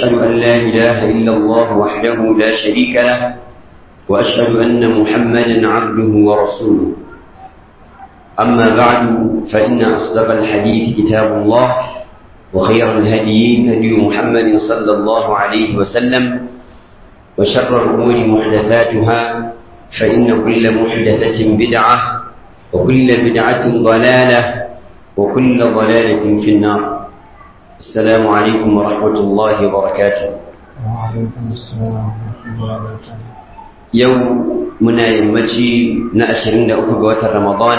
وأشهد أن لا إله إلا الله وحده لا شريك له وأشهد أن محمدا عبده ورسوله أما بعد فإن أصدق الحديث كتاب الله وخير الهدي هدي محمد صلى الله عليه وسلم وشر الأمور محدثاتها فإن كل محدثة بدعة وكل بدعة ضلالة وكل ضلالة في النار السلام عليكم ورحمة الله وبركاته وعليكم السلام ورحمة الله وبركاته يوم منا يمتي نأشرين لأخوة رمضان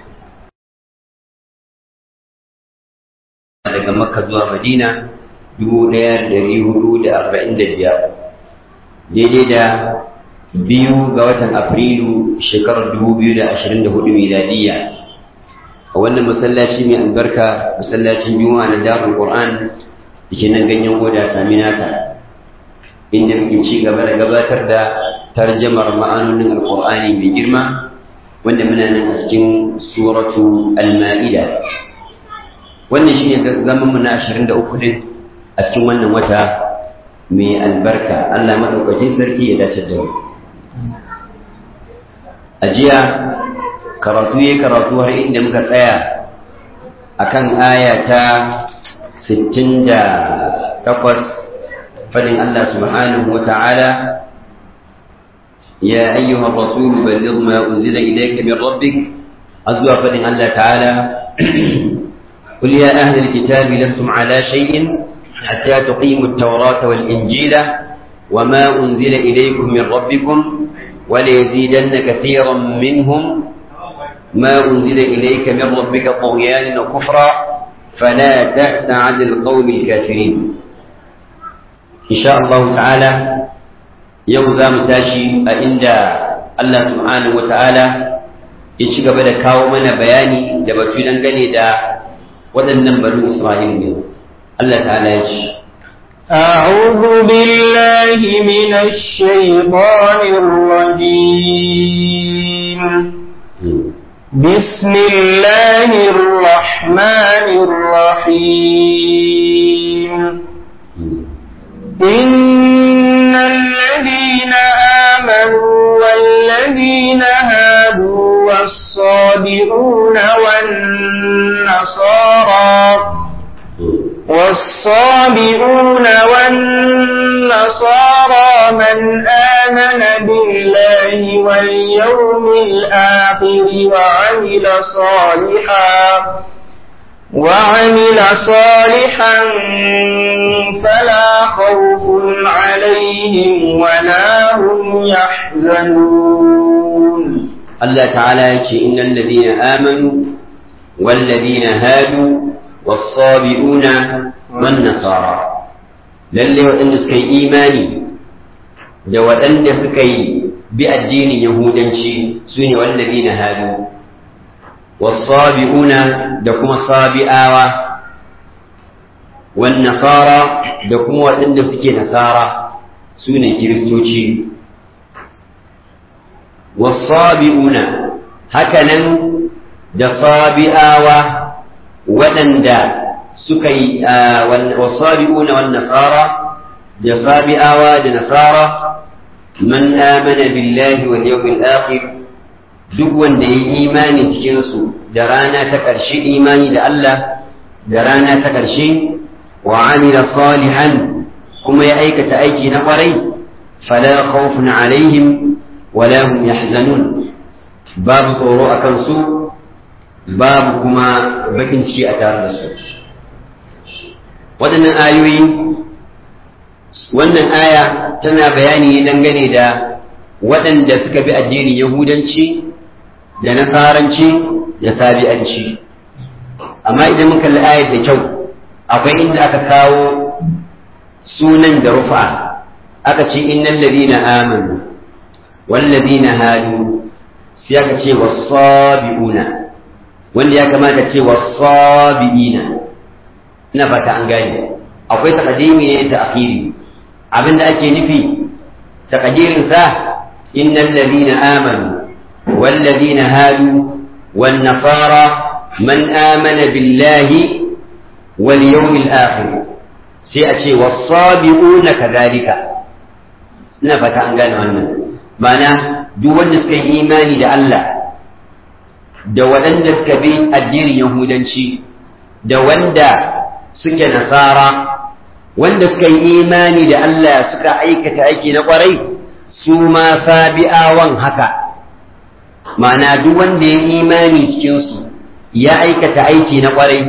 daga makka zuwa madina dubu ɗaya da ɗari hudu da arba'in da biyar daidai da biyu ga watan afrilu shekarar dubu biyu da ashirin da hudu miladiyya a wannan masallaci mai albarka masallacin juma'a na darul qur'an da ke nan ganyen goda saminaka inda muke ci gaba da gabatar da tarjamar ma'anonin alqur'ani mai girma wanda muna nan a cikin suratu al-ma'ida wannan shi ne zaman mu na ashirin da uku din a cikin wannan wata mai albarka Allah maɗaukakin sarki ya dace da mu a jiya karatu ya karatu har inda muka tsaya akan aya ta sittin da takwas fadin Allah subhanahu wa ta'ala يا أيها الرسول بلغ ما أنزل إليك من ربك أزوى فدن الله تعالى قل يا أهل الكتاب لستم على شيء حتى تقيموا التوراة والإنجيل وما أنزل إليكم من ربكم وليزيدن كثيرا منهم ما أنزل إليك من ربك طغيانا وكفرا فلا تأس عن القوم الكافرين إن شاء الله تعالى يوم ذا متاشي عند الله سبحانه وتعالى يشيك بدا كاو من بياني دبتو دنگني دا waɗannan bari Isra'il ne Allah ta'ala ya ce أعوذ بالله من الشيطان الرجيم بسم الله الرحمن الرحيم إن الذين آمنوا والذين هادوا والصابئون والنصارى والصابئون والنصارى من آمن بالله واليوم الآخر وعمل صالحا وعمل صالحا فلا خوف عليهم ولا هم يحزنون الله تعالى يقول إن الذين آمنوا والذين هادوا والصابئون والنصارى lalle waɗanda suka yi imani da waɗanda suka yi bi addinin yahudanci su ne wallazi na hadu wasabi'una da kuma sabi'awa wan nasara da kuma waɗanda suke nasara su ne kiristoci wasabi'una hakanan da sabi'awa waɗanda suka yi wasabi'una wan nasara da sabi'awa da nasara man amana billahi wal yawmil akhir duk wanda ya imani cikin su da rana ta ƙarshe imani da Allah da rana ta ƙarshe wa amila salihan kuma ya aikata aiki na ƙwarai fala khawfun alaihim wala hum yahzanun babu tsoro akan su babu kuma bakin ciki a tare da su waɗannan ayoyi wannan aya tana bayani ne dangane da waɗanda suka bi addinin yahudanci da nasaranci da sabi'anci amma idan muka kalli ayar da kyau akwai inda aka kawo sunan da rufa aka ce innal ladina amanu wal ladina hadu sai aka ce was-sabiuna wanda ya kamata ce was-sabiina ina fata an gane akwai taqdimi ne da akhiri abinda ake nufi taqdirin sa innal ladina amanu wal ladina hadu wan nasara man amana billahi wal yawmil akhir sai a ce wasabi'una kadhalika ina fata an gane wannan ma'ana duk wanda suka yi imani da Allah da waɗanda suka bi addinin yahudanci da wanda suke nasara wanda suka yi imani da Allah suka aikata aiki na kwarai su ma sabi'awan haka ma'ana duk wanda ya imani cikinsu ya aikata aiki na kwarai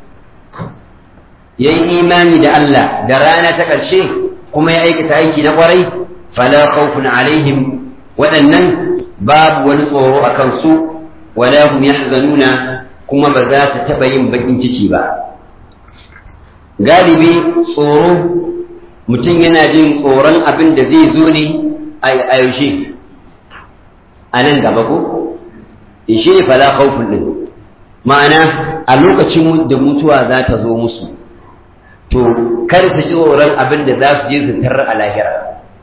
ya yi imani da Allah da rana ta ƙarshe kuma ya aikata aiki na kwarai fala khawfun alaihim waɗannan babu wani tsoro a kansu wala hum yahzanuna kuma ba za su taɓa yin baƙin ciki ba galibi tsoro mutum yana jin tsoron abin da zai zo ne a yaushe a nan gaba ko shi ne fala khawfun din ma'ana a lokacin da mutuwa za ta zo musu to kar su ji tsoron abin da za su je su tarar a lahira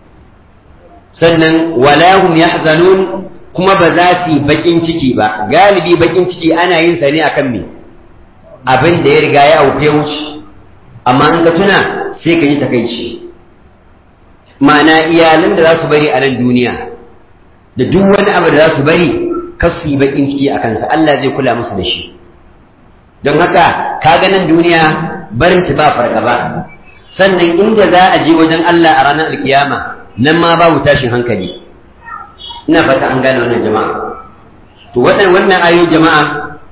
sannan wala hum yahzanun kuma ba za su yi bakin ciki ba galibi bakin ciki ana yin sa ne akan me abin da ya riga ya auke wuce amma in ka tuna sai ka yi takaici ma'ana iyalan da za su bari a nan duniya da duk wani abu da za su bari kar su yi bakin ciki a kansa Allah zai kula musu da shi don haka ka ga nan duniya barin ta ba fargaba sannan inda za a je wajen Allah a ranar alkiyama nan ma babu tashin hankali ina fata an gane wannan jama'a to wannan ayoyin jama'a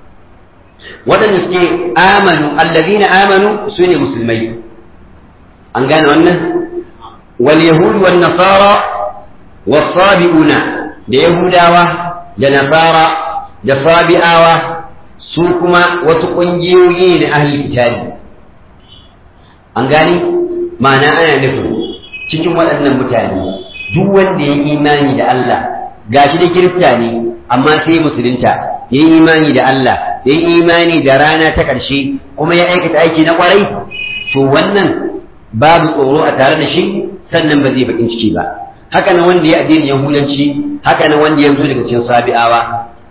waɗanda suke amanu allazina amanu su ne musulmai an gane wannan wal yahud wan nasara was sabiuna da yahudawa da nasara da sabi'awa su kuma wasu ƙungiyoyi ne ahli kitabi an gane ma'ana ana nufin cikin waɗannan mutane duk wanda ya imani da Allah gashi da kirista ne amma sai musulunta ya yi imani da Allah ya yi imani da rana ta ƙarshe kuma ya aikata aiki na ƙwarai to wannan babu tsoro a tare da shi sannan ba zai bakin ciki ba haka nan wanda ya addinin yahudanci haka nan wanda ya zo daga cikin sabi'awa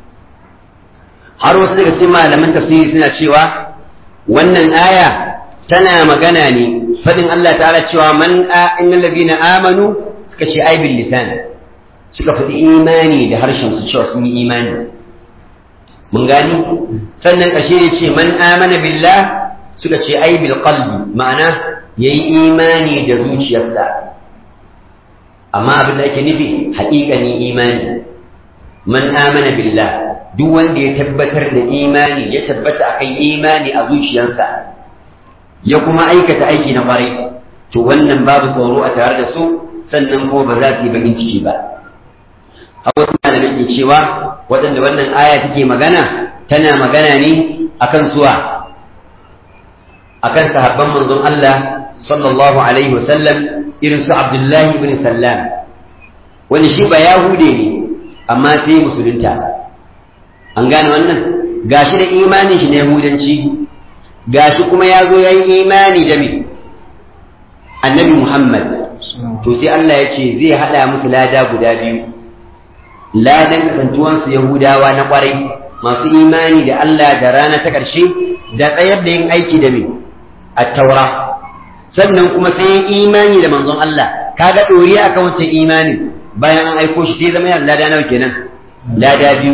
har wasu daga cikin malaman tafsiri suna cewa wannan aya tana magana ne faɗin Allah ta'ala cewa man a innal ladina amanu suka ce ai bil lisan suka faɗi imani da harshen su cewa sun yi imani mun gani sannan ƙashe ya ce man amana billah suka ce ai bil qalbi ma'ana yayi imani da zuciyarsa amma abin da ake nufi haƙiƙani imani man amana billah duk wanda ya tabbatar da imani ya tabbata akan imani a zuciyarsa ya kuma aikata aiki na kwarai to wannan babu tsoro a tare da su sannan kuma ba za su yi bakin ciki ba a wasu malamai ke cewa waɗanda wannan aya take magana tana magana ne akan suwa akan sahabban manzon Allah sallallahu alaihi wasallam irin su Abdullahi ibn Sallam wani shi ba Yahude ne amma sai musulunta an gane wannan gashi da imanin shi na Yahudanci gashi kuma ya zo ya yi imani da me annabi Muhammad to sai Allah ya ce zai haɗa musu lada guda biyu ladan kasantuwansu Yahudawa na ƙwarai masu imani da Allah da rana ta ƙarshe da tsayar da yin aiki da me a taura sannan kuma sai yin imani da manzon Allah kaga ɗori akan wancan imani bayan an aiko shi sai zama yana lada nawa kenan lada biyu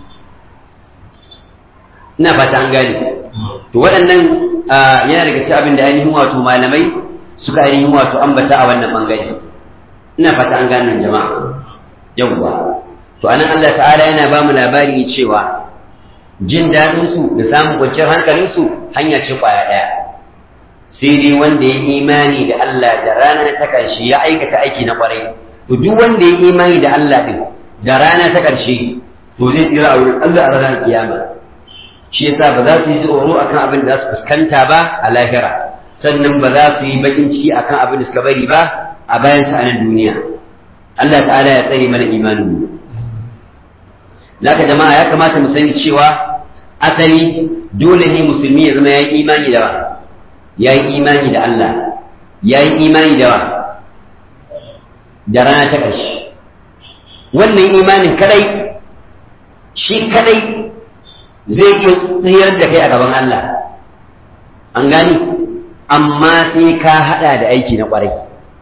ina fata an gane to waɗannan yana daga cikin abin da ainihin wato malamai suka ainihin wato ambata a wannan bangare ina fata an gane jama'a yawwa to anan Allah ta'ala yana ba mu labari cewa jin daɗin su da samun kwanciyar hankalin su hanya ce kwaya ɗaya sai dai wanda ya imani da Allah da rana ta ƙarshe ya aikata aiki na ƙwarai to duk wanda ya imani da Allah din da rana ta ƙarshe to zai tsira a wurin Allah a ranar kiyama shi yasa ba za su yi tsoro akan abin da za su fuskanta ba a lahira sannan ba za su yi bakin ciki akan abin da suka bari ba a bayan sa a nan duniya Allah ta'ala ya tsare mana imanin mu Laka jama'a ya kamata mu sani cewa asali dole ne musulmi ya zama ya yi imani da ya yi imani da Allah ya yi imani da da rana ta ƙarshe wannan imanin kadai shi kadai zai iya tsayar da kai a gaban Allah an gani amma sai ka hada da aiki na kwarai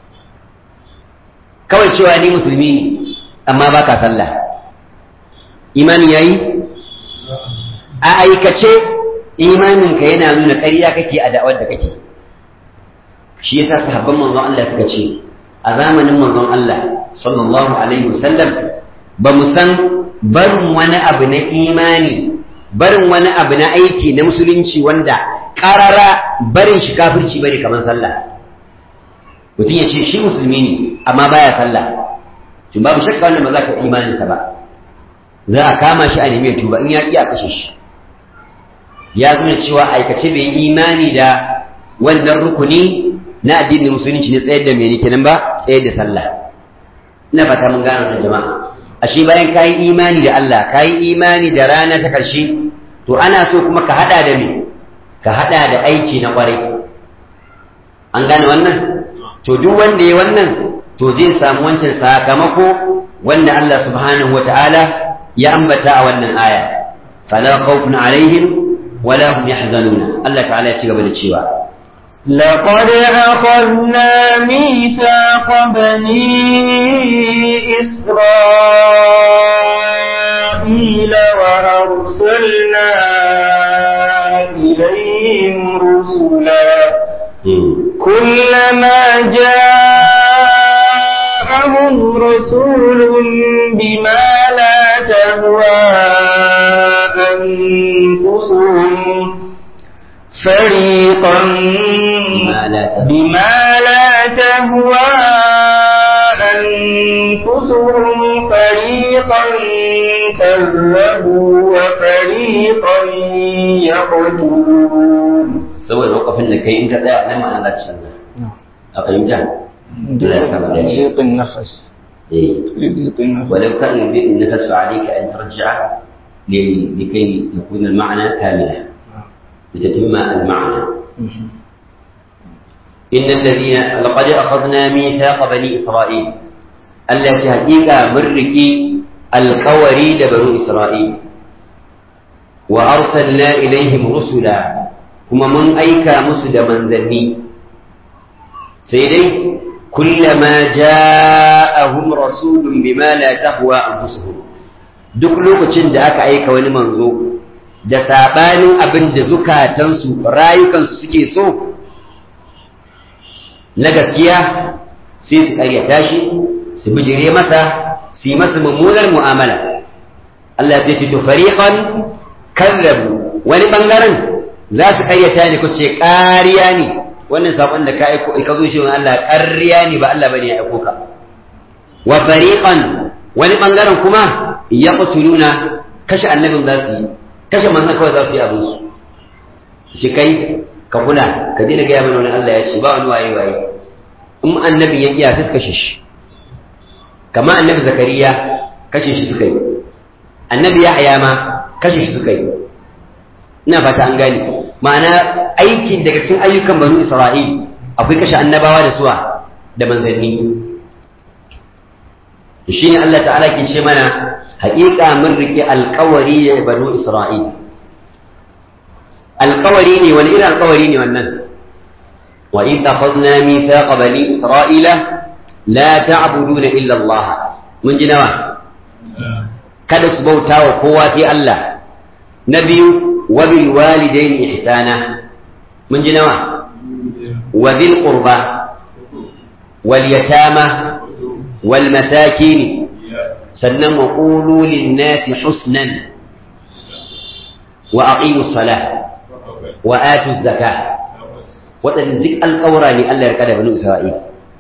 kawai cewa ni musulmi ne amma baka sallah imani yayi a aikace imaninka yana nuna ƙarya kake a da'awar da kake shi yasa sahabban manzon Allah suka ce a zamanin manzon Allah sallallahu alaihi wasallam ba mu san barin wani abu na imani barin wani abu na aiki na musulunci wanda karara barin shi kafirci bane kamar sallah mutum ya ce shi musulmi ne amma baya sallah tun babu shakka wannan ba za ka imaninsa ba za a kama shi a nemi tuba in ya iya kashe shi ya nuna cewa aikace bai imani da wannan rukuni na addinin musulunci ne tsayar da mene kenan ba tsayar da sallah ina fata mun gano da jama'a ashe bayan kayi imani da Allah kayi imani da rana ta karshe to ana so kuma ka hada da me ka hada da aiki na kwarai an gane wannan to duk wanda ya wannan to zai samu wancan sakamako wanda Allah subhanahu wata'ala ya ambata a wannan aya fala khawfun alaihim wala hum yahzanuna Allah ta'ala ya ci gaba da cewa لقد أخذنا ميثاق بني إسرائيل وأرسلنا إليهم رسلا كلما جاءهم رسول بما لا تهوى أنفسهم فريقا بما لا تهوى أنفسهم فريقا كذبوا وفريقا يقتلون saboda lokacin da kai in ka tsaya nan ma'ana za ta canza a fahimta ضيق النفس ضيق النفس ولو كان يضيق النفس عليك أن ترجع لكي يكون المعنى كاملا لتتم المعنى إن الذين لقد أخذنا ميثاق بني إسرائيل التي حقيقة مركي القوري بنو إسرائيل وأرسلنا إليهم رسلا kuma mun aika musu da manzanni sai dai kullama ja'ahum rasulun bima la tahwa anfusuhum duk lokacin da aka aika wani manzo da sabanin abin da zukatansu rayukansu suke so na gaskiya sai su ƙaryata shi su bijire masa su yi masa mummunar mu'amala Allah ya ce to fariqan kazzabu wani bangaren za su karyata ne ku ce ƙariya ne wannan saƙon da ka aiko ka zo shi Allah ƙarya ne ba Allah bane ya aiko ka wa fariqan wani bangaren kuma ya qutuluna kashe annabin za su yi kashe manzon kawai za su yi abin su shi kai ka kula ka dina gaya mana wani Allah ya ce ba wani waye waye in annabin ya iya sai kashe shi kamar annabi zakariya kashe shi suka yi annabi yahya ma kashe shi suka yi ina fata an gane ma'ana aiki daga cikin ayyukan banu isra'il akwai kashe annabawa da suwa da manzanni shi ne Allah ta'ala ke ce mana haƙiƙa mun rike alƙawari da banu isra'il alƙawari ne wani irin alƙawari ne wannan wa in takhadna mithaqa bani isra'ila la ta'buduna illa Allah mun ji nawa kada su bauta wa kowa sai Allah na biyu وبالوالدين إحسانا من جنوة وذي القربى واليتامى والمساكين سنم وقولوا للناس حسنا وأقيموا الصلاة وآتوا الزكاة وتنزك القورى لألا يركد بنو إسرائيل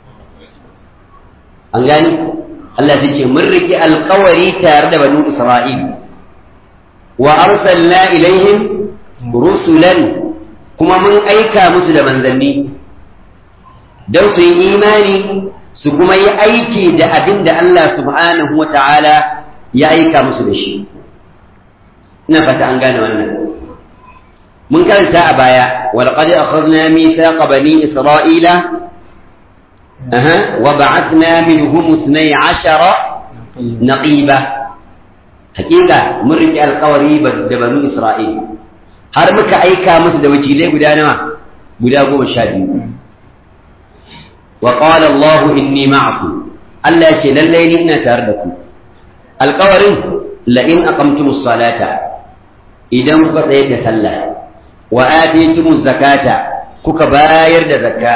أنغاني الله تجي مرك القوري تارد بنو إسرائيل وأرسلنا إليهم رسلا كما من أيكا مسلم ذني دوت إيماني سكما يأيكي دا أبن دا الله سبحانه وتعالى يأيكا مسلم شيء نفت أنقانا وانا من كان تابايا ولقد أخذنا ميثاق بني إسرائيل أها وبعثنا منهم اثني عشر نقيبا hakika mun riƙe alƙawari da banu Isra'il har muka aika musu da wakilai guda nawa guda goma sha biyu wa qala Allah inni ma'akum Allah ce lallai ni ina tare da ku alƙawarin la in aqamtumus salata idan kuka tsayar da sallah wa atitumuz zakata kuka bayar da zakka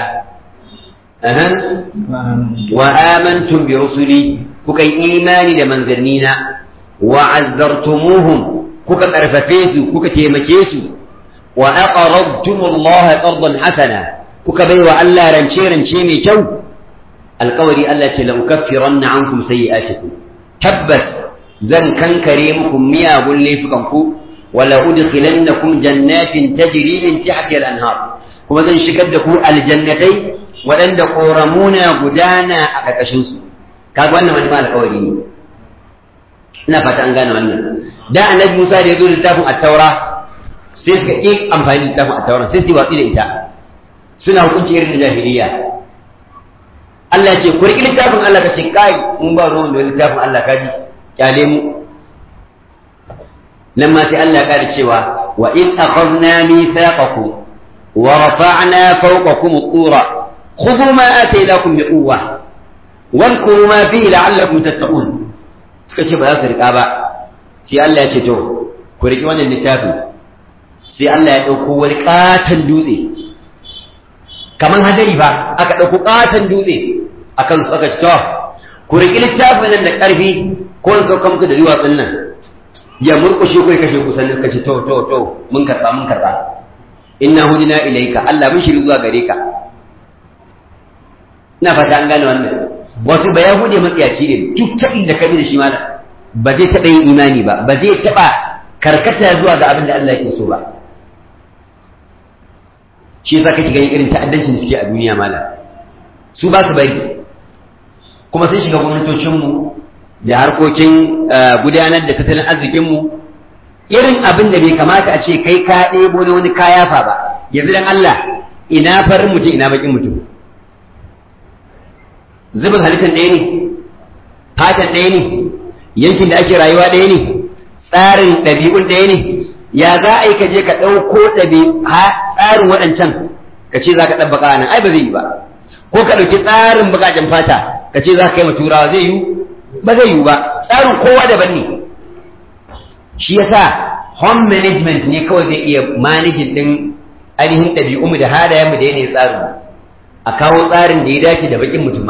wa amantum bi rusuli kuka yi imani da manzannina wa azzartumuhum kuka karfafe su kuka taimake su wa aqradtumullaha qardan hasana kuka baiwa Allah rance rance mai kyau alƙawari Allah ce la ukaffiranna ankum sayyi'atikum tabbas zan kankare muku miyagun laifukanku wala udkhilannakum jannatin tajri min tahtiha al-anhar kuma zan shigar da ku aljannatai waɗanda ƙoramuna gudana a ƙarƙashinsu kaga wannan wani ma alƙawari ne ina fata an gane wannan da annabi Musa da ya zo littafin at-taura sai suka ƙi amfani da littafin at-taura sai su watsi da ita suna hukunci irin da jahiliya Allah ce ku riƙi littafin Allah ka ce kai mun ba ruwan da littafin Allah ka ji kyale mu nan ma sai Allah ya ƙara cewa wa in akhadna mithaqakum wa rafa'na fawqakum at-tura خذوا ما آتيناكم بقوة واذكروا ما فيه لعلكم تتقون kace ba za su riƙa ba sai Allah ya ce to ku riƙi wannan littafin sai Allah ya ɗauko wani ƙaton dutse kamar hadari ba aka ɗauko ƙaton dutse akan su aka ce to ku riƙi littafin nan da ƙarfi ko in sauka muku da duwatsun nan ya murƙushe ku kashe ku sannan ka ce to to to mun karɓa mun karɓa inna hudina ilaika Allah mun shiri zuwa gare ka ina fata an gane wannan wasu ba yahude matsiyaci ne duk ta inda ka bi da shi ma ba zai taɓa yin imani ba ba zai taɓa karkata zuwa ga abin da Allah yake so ba shi yasa kake ganin irin ta'addancin da suke a duniya mala su ba su bari kuma sun shiga gwamnatocinmu da harkokin gudanar da tattalin arzikinmu irin abin da bai kamata a ce kai ka ɗebo na wani kaya fa ba yanzu dan Allah ina farin mutum ina bakin mutum zubin halittar ɗaya ne fatan ɗaya ne yankin da ake rayuwa ɗaya ne tsarin ɗabi'un ɗaya ne ya za a yi ka je ka ɗauko tsarin waɗancan ka ce za ka ɗabbaka nan ai ba zai yi ba ko ka ɗauki tsarin buƙaƙen fata ka ce za ka kai ma turawa zai yi ba zai yi ba tsarin kowa daban ne shi yasa home management ne kawai zai iya managing ɗin ainihin ɗabi'unmu da halayenmu da yanayin tsarin a kawo tsarin da ya dace da baƙin mutum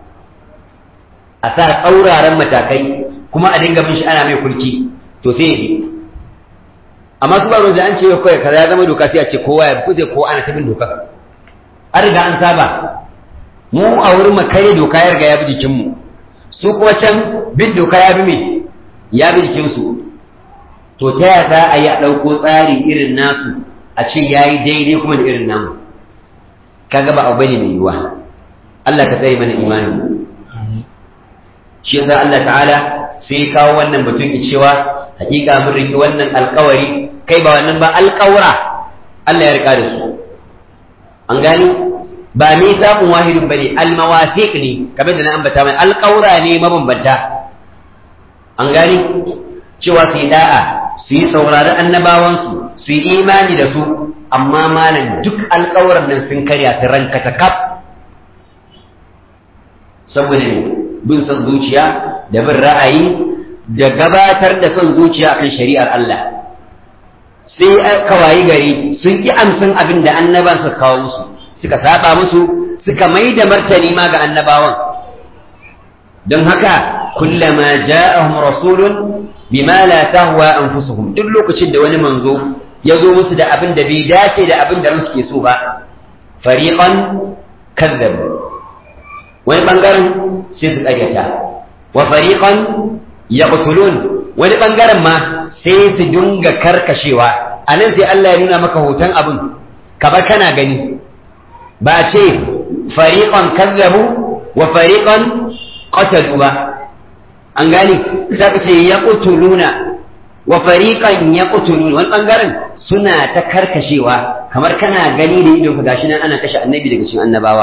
a sa tsauraran matakai kuma a dinga bin shi ana mai kulki to sai ya amma su ba da an ce kawai kaza ya zama doka sai a ce kowa ya kuje ko ana ta bin doka an riga an saba mu a wurin mu kare doka ya riga ya bi jikin mu su kuma can bin doka ya bi me ya bi jikin su to ta ya za a yi a ɗauko tsari irin nasu a ce ya yi daidai kuma da irin namu kaga ba abu bane mai yiwuwa Allah ka tsare mana imanin shi yasa Allah ta'ala sai kawo wannan batun cewa hakika mun riki wannan alkawari kai ba wannan ba alkawura Allah ya rika da su an gani ba mithaqun wahidun bane almawasiq ne kamar da na ambata mai alkawura ne mabambanta an gani cewa su yi da'a su yi saurari annabawansu su yi imani da su amma malam duk alkawuran nan sun karya su ranka ta kaf saboda ne bin son zuciya da bin ra'ayi da gabatar da son zuciya akan shari'ar Allah sai aka wayi gari sun ki amsan abin da annaban suka kawo musu suka saba musu suka mai da martani ma ga annabawan don haka kullama ja'ahum rasulun bima la tahwa anfusuhum duk lokacin da wani manzo ya zo musu da abin da bai dace da abin da ransu ke so ba fariqan kazzabu wani bangaren sai su ƙaryata wa fariqan yaqtulun wani bangaren ma sai su dinga karkashewa anan sai Allah ya nuna maka hoton abin kaba kana gani ba ce fariqan kazzabu wa fariqan qatalu ba an gane sai ka ce yaqtuluna wa fariqan yaqtulun wani bangaren suna ta karkashewa kamar kana gani da idon ka gashi nan ana kashe annabi daga cikin annabawa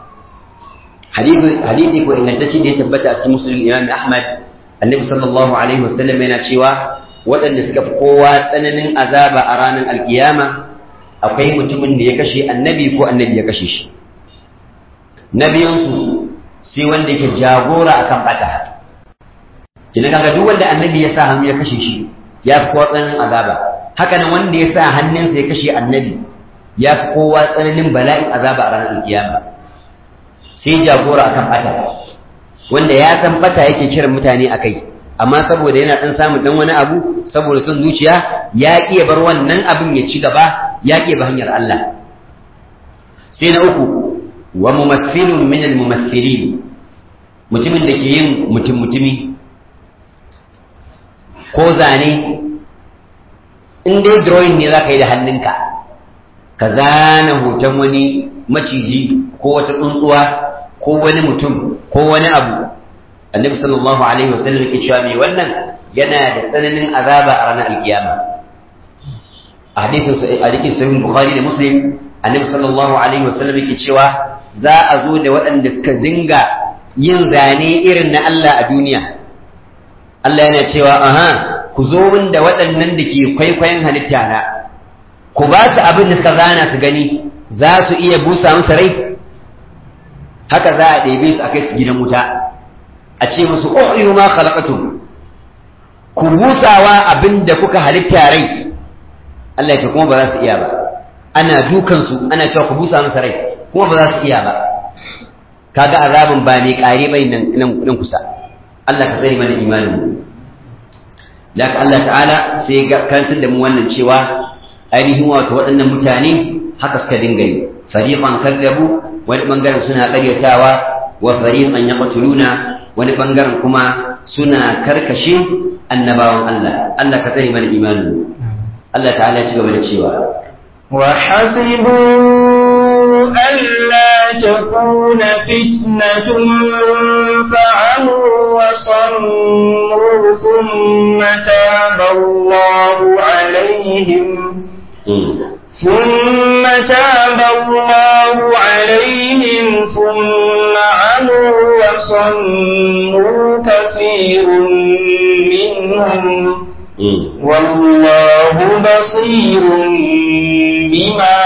hadisi ko ingantacce da ya tabbata a cikin musulun imam ahmad annabi sallallahu alaihi wasallam yana cewa waɗanda suka fi kowa tsananin azaba a ranar alkiyama akwai mutumin da ya kashe annabi ko annabi ya kashe shi na biyunsu sai wanda yake jagora akan bata idan kaga duk wanda annabi ya sa hannu ya kashe shi ya fi kowa tsananin azaba haka nan wanda ya sa hannunsa ya kashe annabi ya fi kowa tsananin bala'in azaba a ranar kiyama sai jagora akan bata wanda ya san bata yake kiran mutane a kai amma saboda yana dan samun dan wani abu saboda son zuciya ya ƙi bar wannan abin ya ci gaba ya ƙi ba hanyar Allah sai na uku wa mumassilun min al-mumassilin mutumin da ke yin mutum mutumi ko zane in dai drawing ne za ka yi da hannunka ka zana hoton wani maciji ko wata tsuntsuwa ko wani mutum ko wani abu annabi sallallahu alaihi wa sallam yake cewa mai wannan yana da tsananin azaba a ranar alkiyama a hadisin hadisin sahih bukhari da muslim annabi sallallahu alaihi wa sallam yake cewa za a zo da waɗanda suka dinga yin zane irin na Allah a duniya Allah yana cewa aha ku zo min da waɗannan da ke kwaikwayon halitta na ku ba su abin da suka zana su gani za su iya busa musu rai haka za a ɗebe su a kai su gidan wuta a ce musu uhyu ma khalaqatum ku busawa abin da kuka halitta rai Allah ya kuma ba za su iya ba ana dukan su ana cewa ku busa musu rai kuma ba za su iya ba kaga azabin ba mai kare bai nan nan kusa Allah ka tsare mana imanin mu laka Allah ta'ala sai ga kantar da mu wannan cewa ainihin wato waɗannan mutane haka suka dinga yi fariqan kadzabu wani bangaren suna ƙaryatawa wa fariqan yaqtuluna wani bangaren kuma suna karkashe annabawan Allah Allah ka tsare mana imanin Allah ta'ala ya ci gaba da cewa وحسبوا ألا تكون فتنة فعموا وصموا ثم تاب الله عليهم ثم تاب الله عليهم ثم عموا وصموا كثير منهم والله بصير بما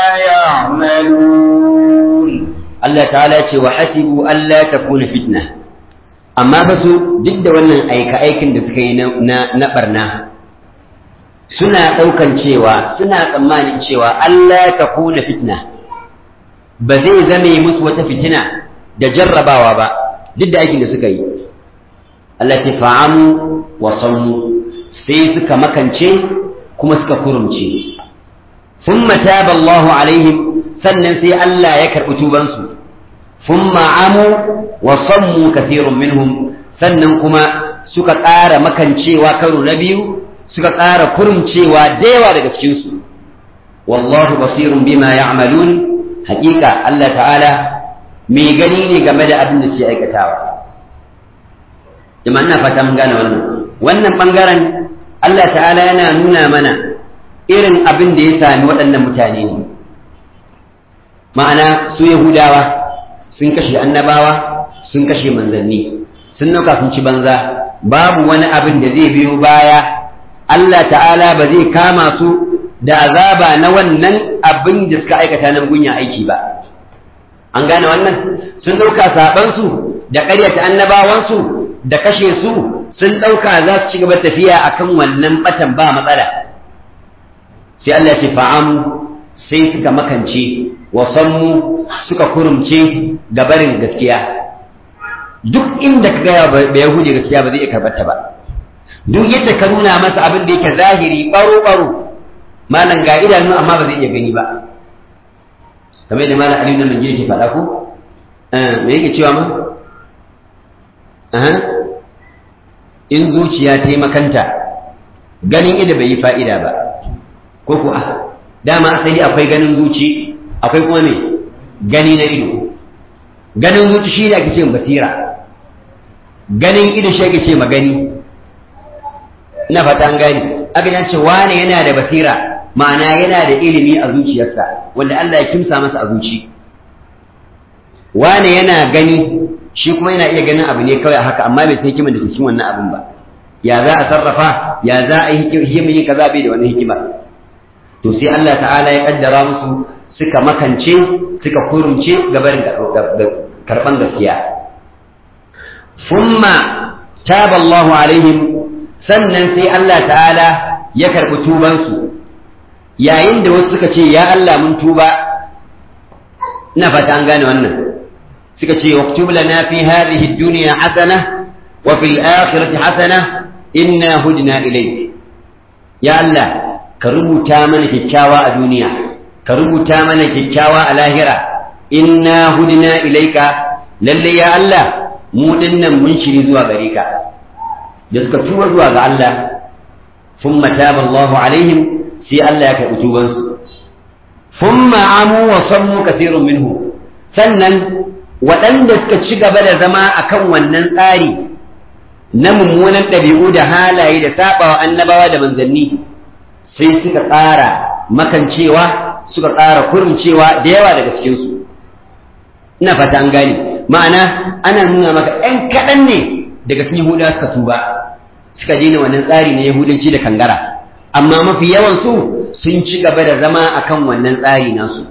يعملون Allah ta'ala ce wa hasibu Allah ta kuna fitna amma fa su duk da wannan aika aikin da suka yi na na barna suna ɗaukan cewa suna tsammanin cewa Allah ta kuna fitna ba zai zame musu wata fitina da jarrabawa ba duk da aikin da suka yi Allah ta fa'amu wa sannu sai suka makance kuma suka kurumce thumma taba Allahu alaihim sannan sai Allah ya karɓi tubansu thumma amu wa sammu kathirun minhum sannan kuma suka ƙara makancewa karo na biyu suka ƙara kurumcewa da yawa daga cikinsu wallahu basirun bima ya'malun haƙiƙa Allah ta'ala mai gani ne game da abin da suke aikatawa jama'a ina fata mun gane wannan wannan bangaren Allah ta'ala yana nuna mana irin abin da ya sami waɗannan mutane ne ma'ana su yahudawa sun kashe annabawa sun kashe manzanni sun nauka sun ci banza babu wani abin da zai biyo baya Allah ta'ala ba zai kama su da azaba na wannan abin da suka aikata na gunya aiki ba an gane wannan sun ɗauka saɓansu da ƙaryata annabawansu da kashe su sun ɗauka za su ci gaba tafiya akan wannan batan ba matsala sai Allah ce fa'amu sai suka makance wasanmu suka kurumce gabarin gaskiya duk inda ka gaya ba yahudi gaskiya ba zai iya karɓar ta ba duk yadda ka nuna masa abin da yake zahiri baro baro malam ga idanu amma ba zai iya gani ba kamar da malam aliyu nan ke faɗa ko me yake cewa ma in zuciya ta yi makanta ganin ido bai yi fa'ida ba ko ku a dama asali akwai ganin zuci akwai kuma me gani na ido ganin zuci shi ne ake ce basira ganin ido shi ake ce magani ina fata an gani aka ce wane yana da basira ma'ana yana da ilimi a zuciyarsa wanda Allah ya kimsa masa a zuci wane yana gani shi kuma yana iya ganin abu ne kawai haka amma bai san hikimar da ke cikin wannan abin ba ya za a sarrafa ya za a yi hikimar yin kaza bai da wannan hikima to sai Allah ta'ala ya kaddara musu suka makance suka kurumce gabarin karban gaskiya thumma taba Allahu alaihim sannan sai Allah ta'ala ya karbi tubansu yayin da wasu suka ce ya Allah mun tuba ina fata an gane wannan suka ce waktub lana fi hadhihi ad-dunya hasana wa fil akhirati hasana inna hudna ilayk ya Allah ka rubuta mana kyakkyawa a duniya ka rubuta mana kyakkyawa a lahira inna hudna ilayka lalle ya Allah mu dinnan mun shiri zuwa gare ka da suka tuba zuwa ga Allah thumma taba Allahu alaihim sai Allah ya karɓi tubansu thumma amu wa sammu kathirun minhu sannan waɗanda suka ci gaba da zama akan wannan tsari na mummunan ɗabi'u da halaye da saɓawa annabawa da manzanni sai suka ƙara makancewa suka ƙara kurumcewa da yawa daga cikinsu ina fata an gane ma'ana ana nuna maka ‘yan kaɗan ne daga cikin yahuda suka tuba suka daina wannan tsari na yahudanci da kangara amma mafi yawan su sun ci gaba da zama akan wannan tsari nasu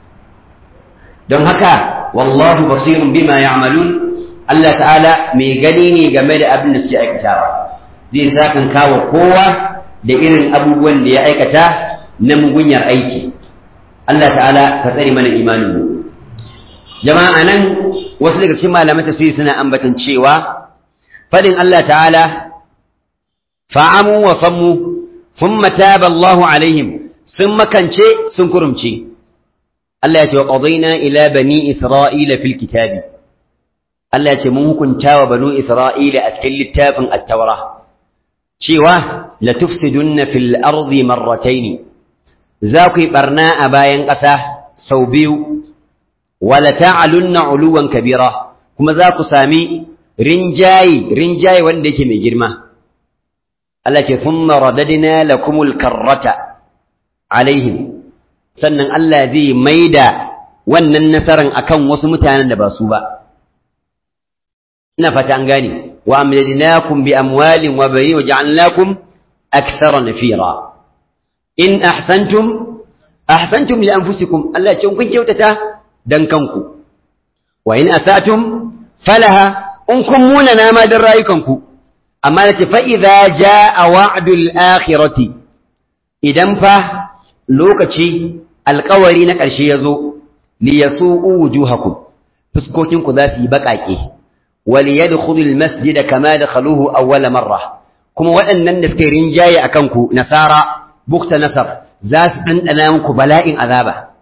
don haka wallahu basirun bima ya'malun Allah ta'ala mai gani ne game da abin da suke aikatawa zai sakan kawo kowa da irin abubuwan da ya aikata na mugunyar aiki Allah ta'ala ka tsare mana imanin mu jama'a nan wasu daga cikin malaman tafsiri suna ambatan cewa fadin Allah ta'ala fa'amu wa sammu thumma taba Allahu alaihim sun makance sun kurumce Allah ya ce wa qadayna ila bani isra'ila fil kitabi Allah ya ce mun hukunta wa banu isra'ila a cikin littafin at-taura cewa la tufsidunna fil ardi marratayn za ku yi barna a bayan ƙasa sau biyu wala ta'alunna uluwan kabira kuma za ku sami rinjaye rinjaye wanda yake mai girma Allah ce thumma radadna lakumul karrata alaihim sannan Allah zai maida wannan nasaran akan wasu mutanen da ba su ba ina fata an gane wa amladnakum bi amwalin wa bayin wa ja'alnakum akthara nafira in ahsantum ahsantum li anfusikum Allah ce kun kyautata dan kanku wa in asatum falaha in kun muna nama dan rayukanku amma nace fa idza jaa wa'dul akhirati idan fa lokaci alkawari na ƙarshe ya zo li yasu'u wujuhakum fuskokinku za su yi baƙaƙe wal yadkhulul masjid kama dakhaluhu awwala marra kuma waɗannan da suke rinjaye akan ku nasara bukta nasar za su ɗanɗana muku bala'in azaba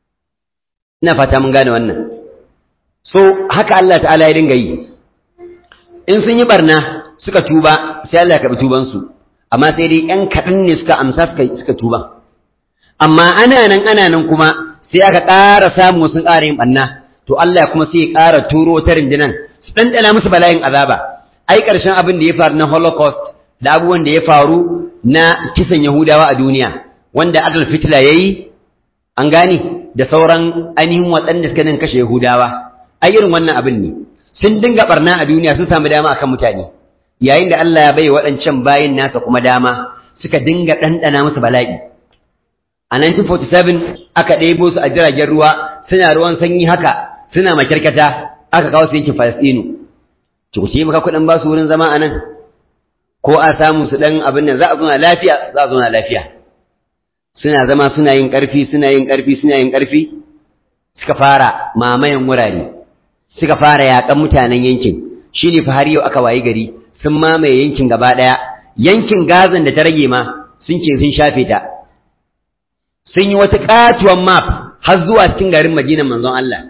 ina fata mun gane wannan so haka Allah ta'ala ya dinga yi in sun yi barna suka tuba sai Allah ya karɓi tubansu amma sai dai ƴan kaɗan ne suka amsa suka tuba amma ana nan ana nan kuma sai aka ƙara samu sun ƙara yin ɓanna to Allah kuma sai ya ƙara turo ta rundunan su ɗanɗana musu bala'in azaba ai ƙarshen abin da ya faru na holocaust da abubuwan da ya faru na kisan yahudawa a duniya wanda adolf hitler ya yi an gane da sauran ainihin waɗanda suka nan kashe yahudawa ai irin wannan abin ne sun dinga barna a duniya sun samu dama akan mutane yayin da Allah ya bai waɗancan bayin nasa kuma dama suka dinga ɗanɗana musu bala'i a 1947 aka ɗebo su a jiragen ruwa suna ruwan sanyi haka suna makyarkata aka kawo su yankin Falastinu ki ku ce maka kuɗin ba su wurin zama a nan ko a samu su ɗan abin nan za a zauna lafiya za a zauna lafiya suna zama suna yin ƙarfi suna yin ƙarfi suna yin ƙarfi suka fara mamayan wurare suka fara yaƙan mutanen yankin shi ne fa har yau aka wayi gari sun mamaye yankin gaba ɗaya yankin gazan da ta rage ma sun ce sun shafe ta sun yi wata ƙatuwan map har zuwa cikin garin madinan manzon Allah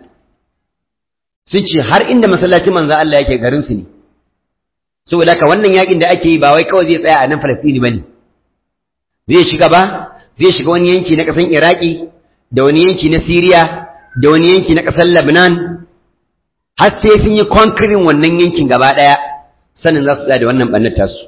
sun ce har inda masallacin manzon Allah yake garin su ne saboda haka wannan yakin da ake yi ba wai kawai zai tsaya a nan Falastini bane zai shiga ba zai shiga wani yanki na ƙasar Iraki da wani yanki na Siriya da wani yanki na ƙasar Lebanon har sai sun yi conquering wannan yankin gaba ɗaya sannan za su tsaya da wannan ɓannar tasu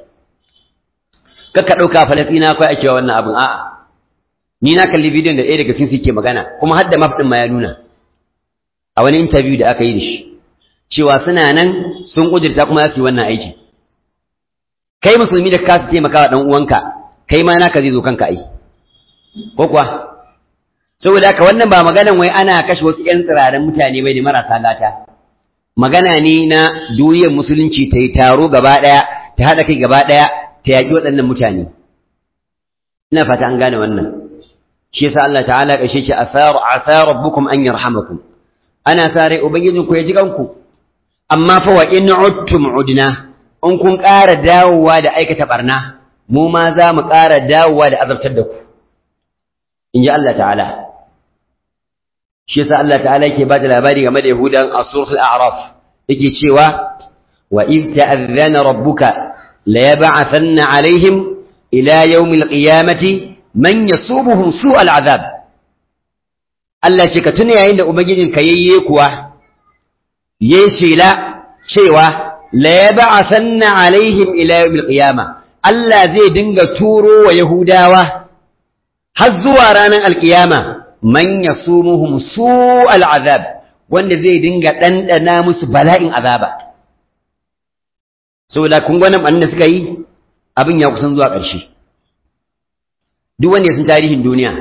kakka ɗauka Falastina akwai ake wa wannan abin a'a ni na kalli bidiyon da ɗaya daga cikin ke magana kuma har da map ɗin ma ya nuna a wani interview da aka yi da shi cewa suna nan sun ƙudurta kuma za su yi wannan aiki kai musulmi da ka taimaka wa ɗan uwanka kai ma naka zai zo kanka ai ko kuwa saboda haka wannan ba maganan wai ana kashe wasu ƴan tsirarin mutane bai ne marasa gata magana ne na duniyar musulunci ta yi taro gaba ɗaya ta haɗa kai gaba ɗaya ta yaƙi waɗannan mutane ina fata an gane wannan shi yasa Allah ta'ala kashe shi asaru asa rabbukum an yarhamakum ana sare ubangijin ku ya ji kanku amma fa wa in uttum udna in kun ƙara dawowa da aikata barna mu ma za mu ƙara dawowa da azabtar da ku in ji Allah ta'ala shi yasa Allah ta'ala yake ba da labari game da Yahudan a suratul A'raf yake cewa wa iz ta'adhana rabbuka la yab'athanna alaihim ila yawmil qiyamati man yasubuhum su'al azab Allah ce ka tuna yayin da ubangijin ka yayye kuwa yayi shela cewa la yab'athanna alaihim ila yawmil qiyamah Allah zai dinga turo wa Yahudawa har zuwa ranar alkiyama man yasumuhum su'al azab wanda zai dinga ɗanɗana musu bala'in azaba saboda kun gwanin ɓannan da suka yi abin ya kusan zuwa ƙarshe duk wanda ya san tarihin duniya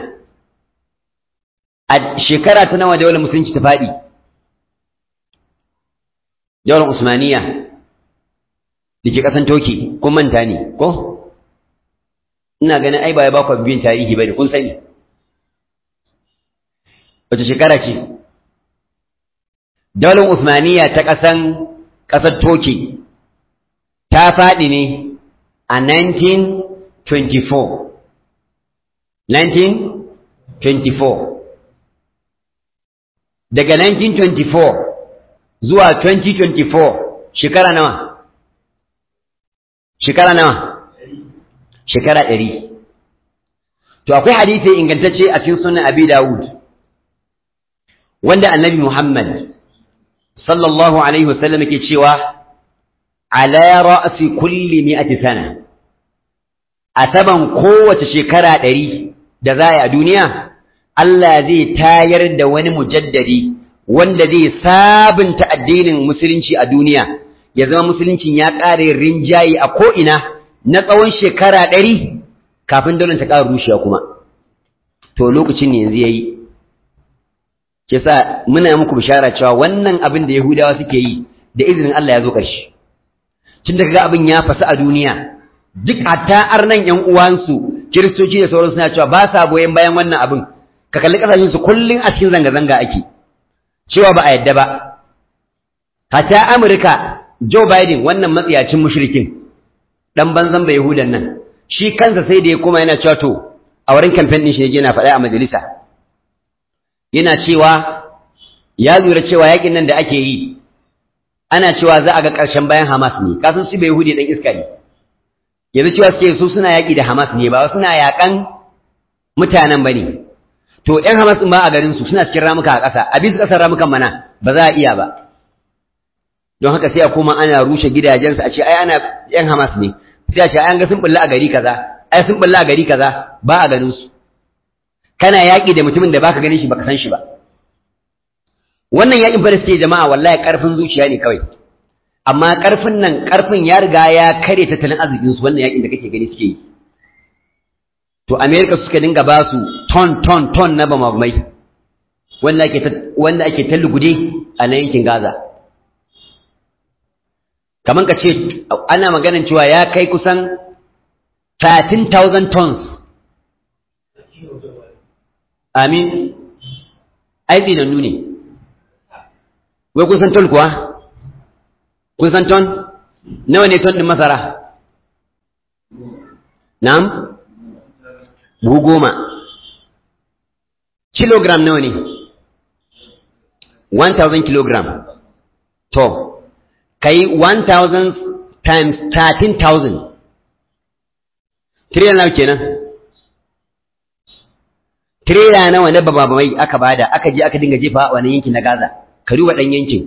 a shekara ta nawa daular musulunci ta faɗi daular usmaniya da ke ƙasan toki kun manta ne ko ina ganin ai ba ya ba ku biyan tarihi ba ne kun sani wace shekara ce daular usmaniya ta ƙasan ƙasar toki ta faɗi ne a 1924 1924 daga 1924 zuwa 2024 shekara nawa shekara nawa shekara ɗari to akwai hadisi ingantacce a cikin sunan abi dawud wanda annabi muhammad sallallahu alaihi wasallam yake cewa ala ra'si kulli mi'ati sana a saban kowace shekara ɗari da za a yi a duniya Allah zai tayar da wani mujaddadi wanda zai sabunta addinin musulunci a duniya ya zama musuluncin ya ƙare rinjaye a ko'ina na tsawon shekara ɗari kafin daular ta ƙara rushewa kuma to lokacin ne yanzu ya yi ke sa muna muku bishara cewa wannan abin da yahudawa suke yi da izinin Allah ya zo ƙarshe tun da kaga abin ya fasu a duniya duk hatta arnan yan uwansu kiristoci da sauran suna cewa ba sa goyon bayan wannan abin ka kalli kasashen su kullun a cikin zanga-zanga ake cewa ba a yadda ba hatta Amurka Joe Biden wannan matsiyacin mushrikin dan banzan bai Yahudan nan shi kansa sai da ya koma yana cewa to a wurin campaign din shi yana faɗa a majalisa yana cewa ya lura cewa yakin nan da ake yi ana cewa za a ga ƙarshen bayan Hamas ne kasan su bai Yahudi dan iska ne yanzu cewa suke su suna yaƙi da Hamas ne ba suna yaƙan mutanen bane to ƴan Hamas ɗin ba a garin su suna cikin ramuka a ƙasa a bisa ƙasar ramukan mana ba za a iya ba don haka sai a koma ana rushe gidajensu a ce ai ana ƴan Hamas ne sai a ce ai an ga sun bulla a gari kaza ai sun bulla a gari kaza ba a ganin su kana yaƙi da mutumin da baka ganin shi baka san shi ba wannan yaƙin fa da suke jama'a wallahi ƙarfin zuciya ne kawai amma ƙarfin nan ƙarfin ya riga ya kare tattalin arzikin su wannan yaƙin da kake gani suke yi to America suka dinga ba su ton ton ton na bamabumai wanda ake wanda ake tallugude a nan yankin Gaza kaman ka ce ana maganan cewa ya kai kusan 13,000 tons amin aiki da ne wai kun san ton kuwa kun san ton nawa ne ton din masara na'am buhu goma kilogram nawa ne 1000 kilogram to kai 1000 times 13000 trillion nawa kenan tirela nawa na bababamai aka bada aka je aka dinga jefa a wannan yankin na Gaza ka duba dan yankin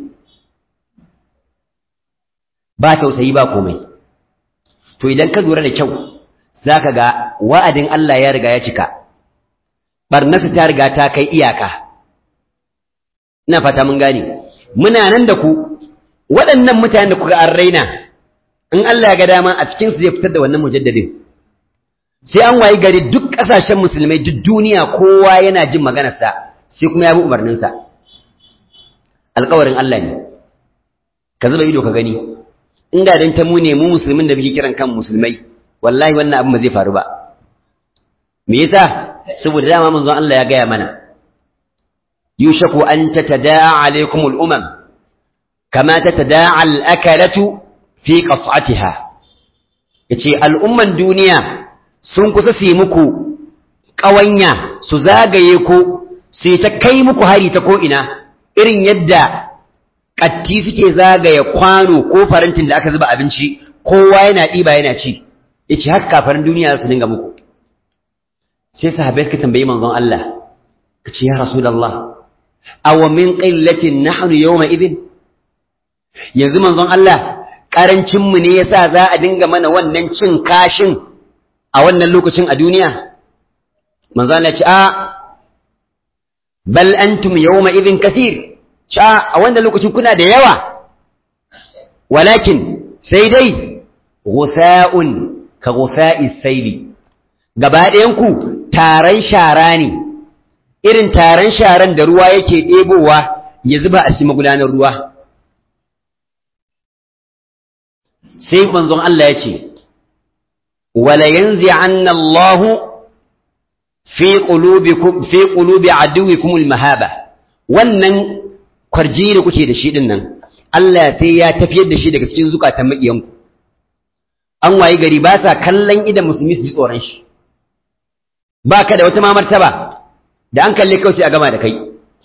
ba tausayi ba komai to idan ka lura da kyau zaka ga wa'adin Allah ya riga ya cika barnata ta riga ta kai iyaka ina fata mun gane muna nan da ku waɗannan mutanen da kuka an raina in Allah ya ga dama a cikin su zai fitar da wannan mujaddadin sai an wayi gari duk ƙasashen musulmai duk duniya kowa yana jin maganarsa sai kuma ya bi umarninsa alƙawarin Allah ne ka zuba ido ka gani in da dan ta mu ne mu musulmin da muke kiran kan musulmai wallahi wannan abin ba zai faru ba me yasa saboda dama manzon Allah ya gaya mana yushaku an tatada'a alaikum al-umam kama tatada'a al-akalatu fi qas'atiha yace al'umman duniya sun kusa su yi muku ƙawanya su zagaye ku su ta kai muku hari ta ko'ina irin yadda ƙatti suke zagaye kwano ko farantin da aka zuba abinci kowa yana ɗiba yana ci ya ce haka kafarin duniya su dinga muku sai sahabai suka tambayi manzon Allah ka ce ya rasulallah awa min qillatin nahnu yawma idin yanzu manzon Allah ƙarancinmu ne yasa za a dinga mana wannan cin kashin a wannan lokacin a duniya manzo Allah ya ce a bal antum yawma idhin kathir cha a wannan lokacin kuna da yawa walakin sai dai ghusaa'un ka ghusaa'i sayli gaba ɗayan ku taran shara ne irin taran sharan da ruwa yake ɗebowa ya zuba a cikin magudanar ruwa sai manzon Allah ya ce wala yanzi'anna Allah fi qulubikum fi qulubi aduwikum almahaba wannan kwarji da kuke da shi din nan Allah sai ya tafiyar da shi daga cikin zukatan makiyanku an wayi gari ba sa kallon idan musulmi su ji tsoron shi ba ka da wata ma martaba da an kalle kawai sai a gama da kai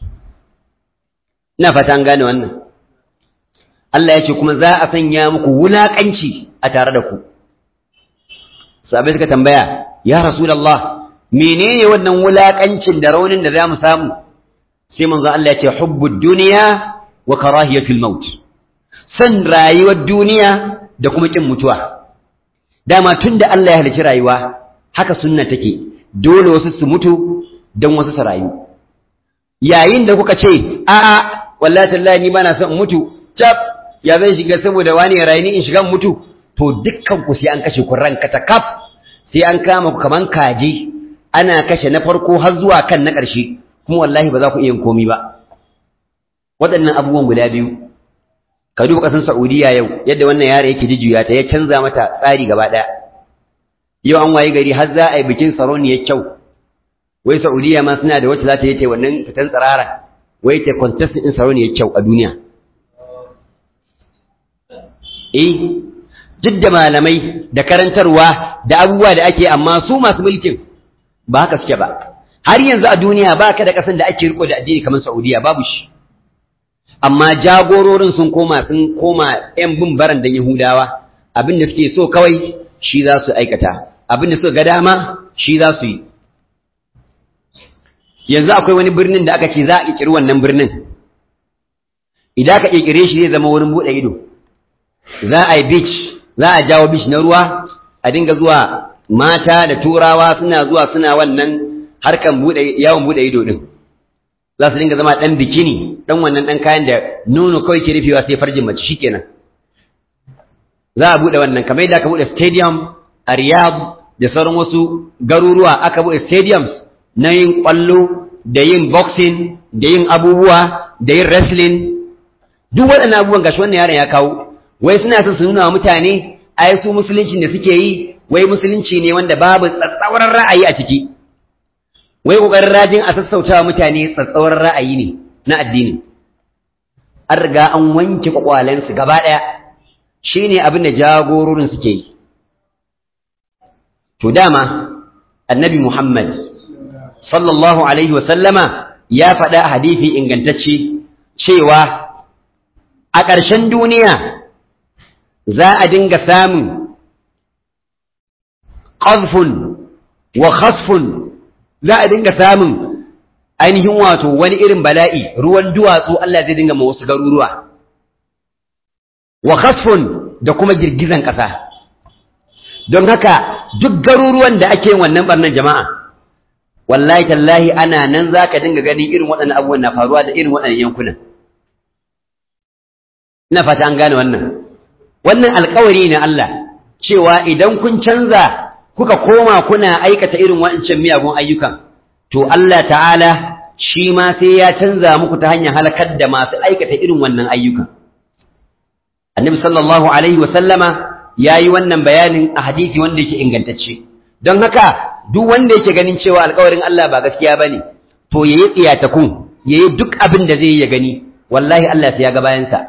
ina fata an gane wannan Allah ya ce kuma za a sanya muku wulaƙanci a tare da ku sabai suka tambaya ya rasulullah menene wannan wulaƙancin da raunin da za mu samu sai manzo Allah ya ce hubbud duniya wa karahiyatul maut san rayuwar duniya da kuma kin mutuwa dama tunda Allah ya halicci rayuwa haka sunna take dole wasu su mutu don wasu su rayu yayin da kuka ce a'a wallahi tallahi ni bana son mutu tab ya zan shiga saboda wani ya rayu ni in shiga mutu to dukkan ku sai an kashe ku ranka ta kaf sai an kama ku kaman kaji ana kashe na farko har zuwa kan na ƙarshe kuma wallahi ba za ku iya yin komi ba waɗannan abubuwan guda biyu ka duba ƙasar Saudiya yau yadda wannan yaro yake jujjuya ta ya canza mata tsari gaba ɗaya yau an wayi gari har za a yi bikin sarauniyar kyau wai Saudiya ma suna da wacce za ta yi ta wannan fitan tsirara wai ta contest ɗin sarauniyar kyau a duniya eh duk da malamai da karantarwa da abubuwa da ake amma su masu mulkin ba haka suke ba har yanzu a duniya ba ka da ƙasan da ake riko da addini kamar Saudiya babu shi amma jagororin sun koma sun koma ƴan bin baran da Yahudawa abin da suke so kawai shi za su aikata abin da suka ga dama shi za su yi yanzu akwai wani birnin da aka ce za a ƙirƙiri wannan birnin idan aka ƙirƙire shi zai zama wurin buɗe ido za a yi beach za a jawo beach na ruwa a dinga zuwa mata da turawa suna zuwa suna wannan harkan buɗe yawon buɗe ido din za su dinga zama ɗan bikini ɗan wannan ɗan kayan da nono kawai ke rufewa sai farjin mace shikenan za a buɗe wannan kamar yadda aka buɗe stadium a Riyadh da sauran wasu garuruwa aka buɗe stadiums na yin ƙwallo da yin boxing da yin abubuwa da yin wrestling duk waɗannan abubuwan gashi wannan yaron ya kawo wai suna son su nuna wa mutane ai su musulunci da suke yi wai musulunci ne wanda babu tsatsauran ra'ayi a ciki wai kokarin rajin a sassauta wa mutane tsatsauran ra'ayi ne na addini an riga an wanke kwakwalensu gaba ɗaya shine abin da jagororin suke yi to dama annabi Muhammad sallallahu alaihi wa sallama ya faɗa a hadisi ingantacce cewa a ƙarshen duniya za a dinga samun ƙazfun wa khasfun za a dinga samun ainihin wato wani irin bala'i ruwan duwatsu Allah zai dinga ma wasu garuruwa wa khasfun da kuma girgizan ƙasa don haka duk garuruwan da ake wannan barnan jama'a wallahi tallahi ana nan za ka dinga ganin irin waɗannan abubuwan na faruwa da irin waɗannan yankunan ina fata an gane wannan wannan alkawari ne Allah cewa idan kun canza kuka koma kuna aikata irin waɗancan miyagun ayyukan to Allah ta'ala shi ma sai ya canza muku ta hanyar halakar da masu aikata irin wannan ayyukan annabi sallallahu alaihi wa sallama ya yi wannan bayanin a hadisi wanda yake ingantacce don haka duk wanda yake ganin cewa alkawarin Allah ba gaskiya ba ne to ya yi tsiyatakun ya yi duk abin da zai yi ya gani wallahi Allah sai ya ga bayansa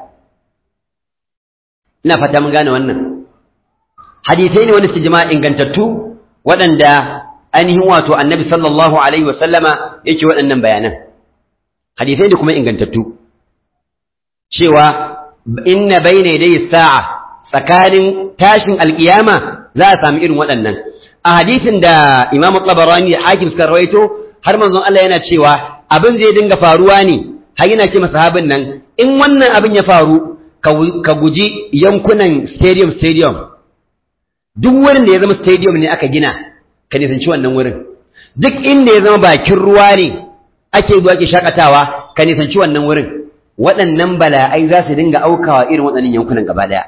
ina fata mun gane wannan hadisai ne wanda suke jama'a ingantattu waɗanda ainihin wato annabi sallallahu alaihi wa sallama yake waɗannan bayanan hadisai ne kuma ingantattu cewa inna bayna yadayi sa'a tsakanin tashin alkiyama za a sami irin waɗannan a hadisin da Imam Tabarani hakim suka rawaito har manzon Allah yana cewa abin zai dinga faruwa ne har yana ce masahabin nan in wannan abin ya faru ka guji yankunan stadium stadium duk wurin da ya zama stadium ne aka gina ka nisanci wannan wurin duk inda ya zama bakin ruwa ne ake zuwa ke shakatawa ka nisanci wannan wurin waɗannan bala'ai za su dinga aukawa irin waɗannan yankunan gaba ɗaya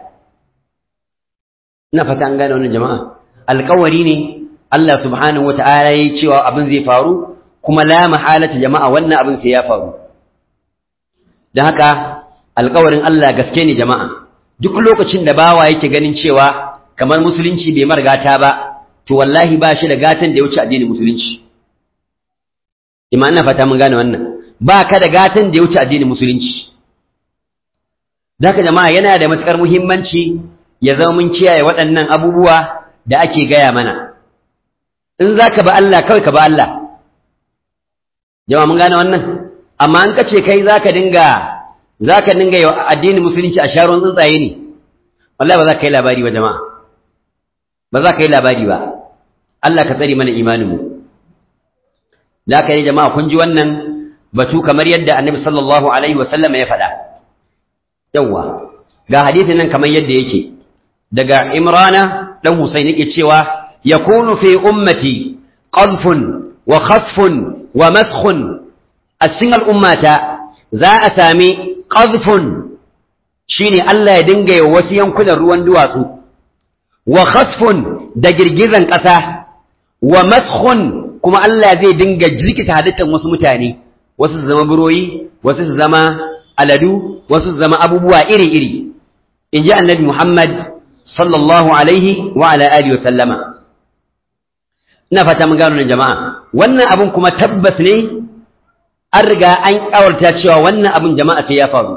ina fata an gane wannan jama'a alƙawari ne Allah subhanahu wata'ala ya cewa abin zai faru kuma la mahalata jama'a wannan abin sai ya faru don haka alƙawarin Allah gaske ne jama'a duk lokacin da bawa yake ganin cewa kamar musulunci bai mar gata ba to wallahi ba shi da gatan da ya wuce addinin musulunci ima ina fata mun gane wannan ba ka da gatan da ya wuce addinin musulunci Zaka jama'a yana da matuƙar muhimmanci ya zama mun kiyaye waɗannan abubuwa da ake gaya mana in za ka ba Allah kawai ka ba Allah jama'a mun gane wannan amma an kace kai za ka dinga za ka dinga yi addinin musulunci a sharon tsuntsaye ne wallahi ba za ka yi labari ba jama'a ba za ka yi labari ba Allah ka tsare mana imaninmu da ka yi jama'a kun ji wannan batu kamar yadda annabi sallallahu alaihi wa sallam ya faɗa yawwa ga hadisin nan kamar yadda yake daga imrana dan husayn yake cewa yakunu fi ummati qadfun wa khasfun wa maskhun a cikin al'ummata za a sami qadfun shine Allah ya dinga yi wasu yankunan ruwan duwatsu wa khasfun da girgizan ƙasa wa maskhun kuma Allah zai dinga jirkita halittar wasu mutane wasu su zama buroyi wasu su zama aladu wasu su zama abubuwa iri-iri in ji annabi Muhammad sallallahu alaihi wa ala alihi wa sallama ina fata mun gano nan jama'a wannan abun kuma tabbas ne an riga an kawarta cewa wannan abun jama'a sai ya faru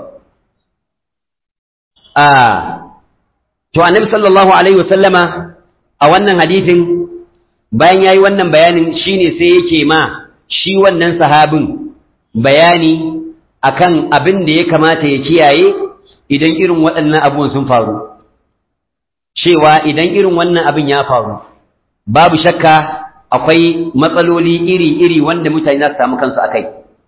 a to annabi sallallahu alaihi wa sallama a wannan hadisin bayan yayi wannan bayanin shine sai yake ma shi wannan sahabin bayani akan abin da ya kamata ya kiyaye idan irin waɗannan abubuwan sun faru cewa idan irin wannan abin ya faru babu shakka akwai matsaloli iri-iri wanda mutane za su samu kansu a kai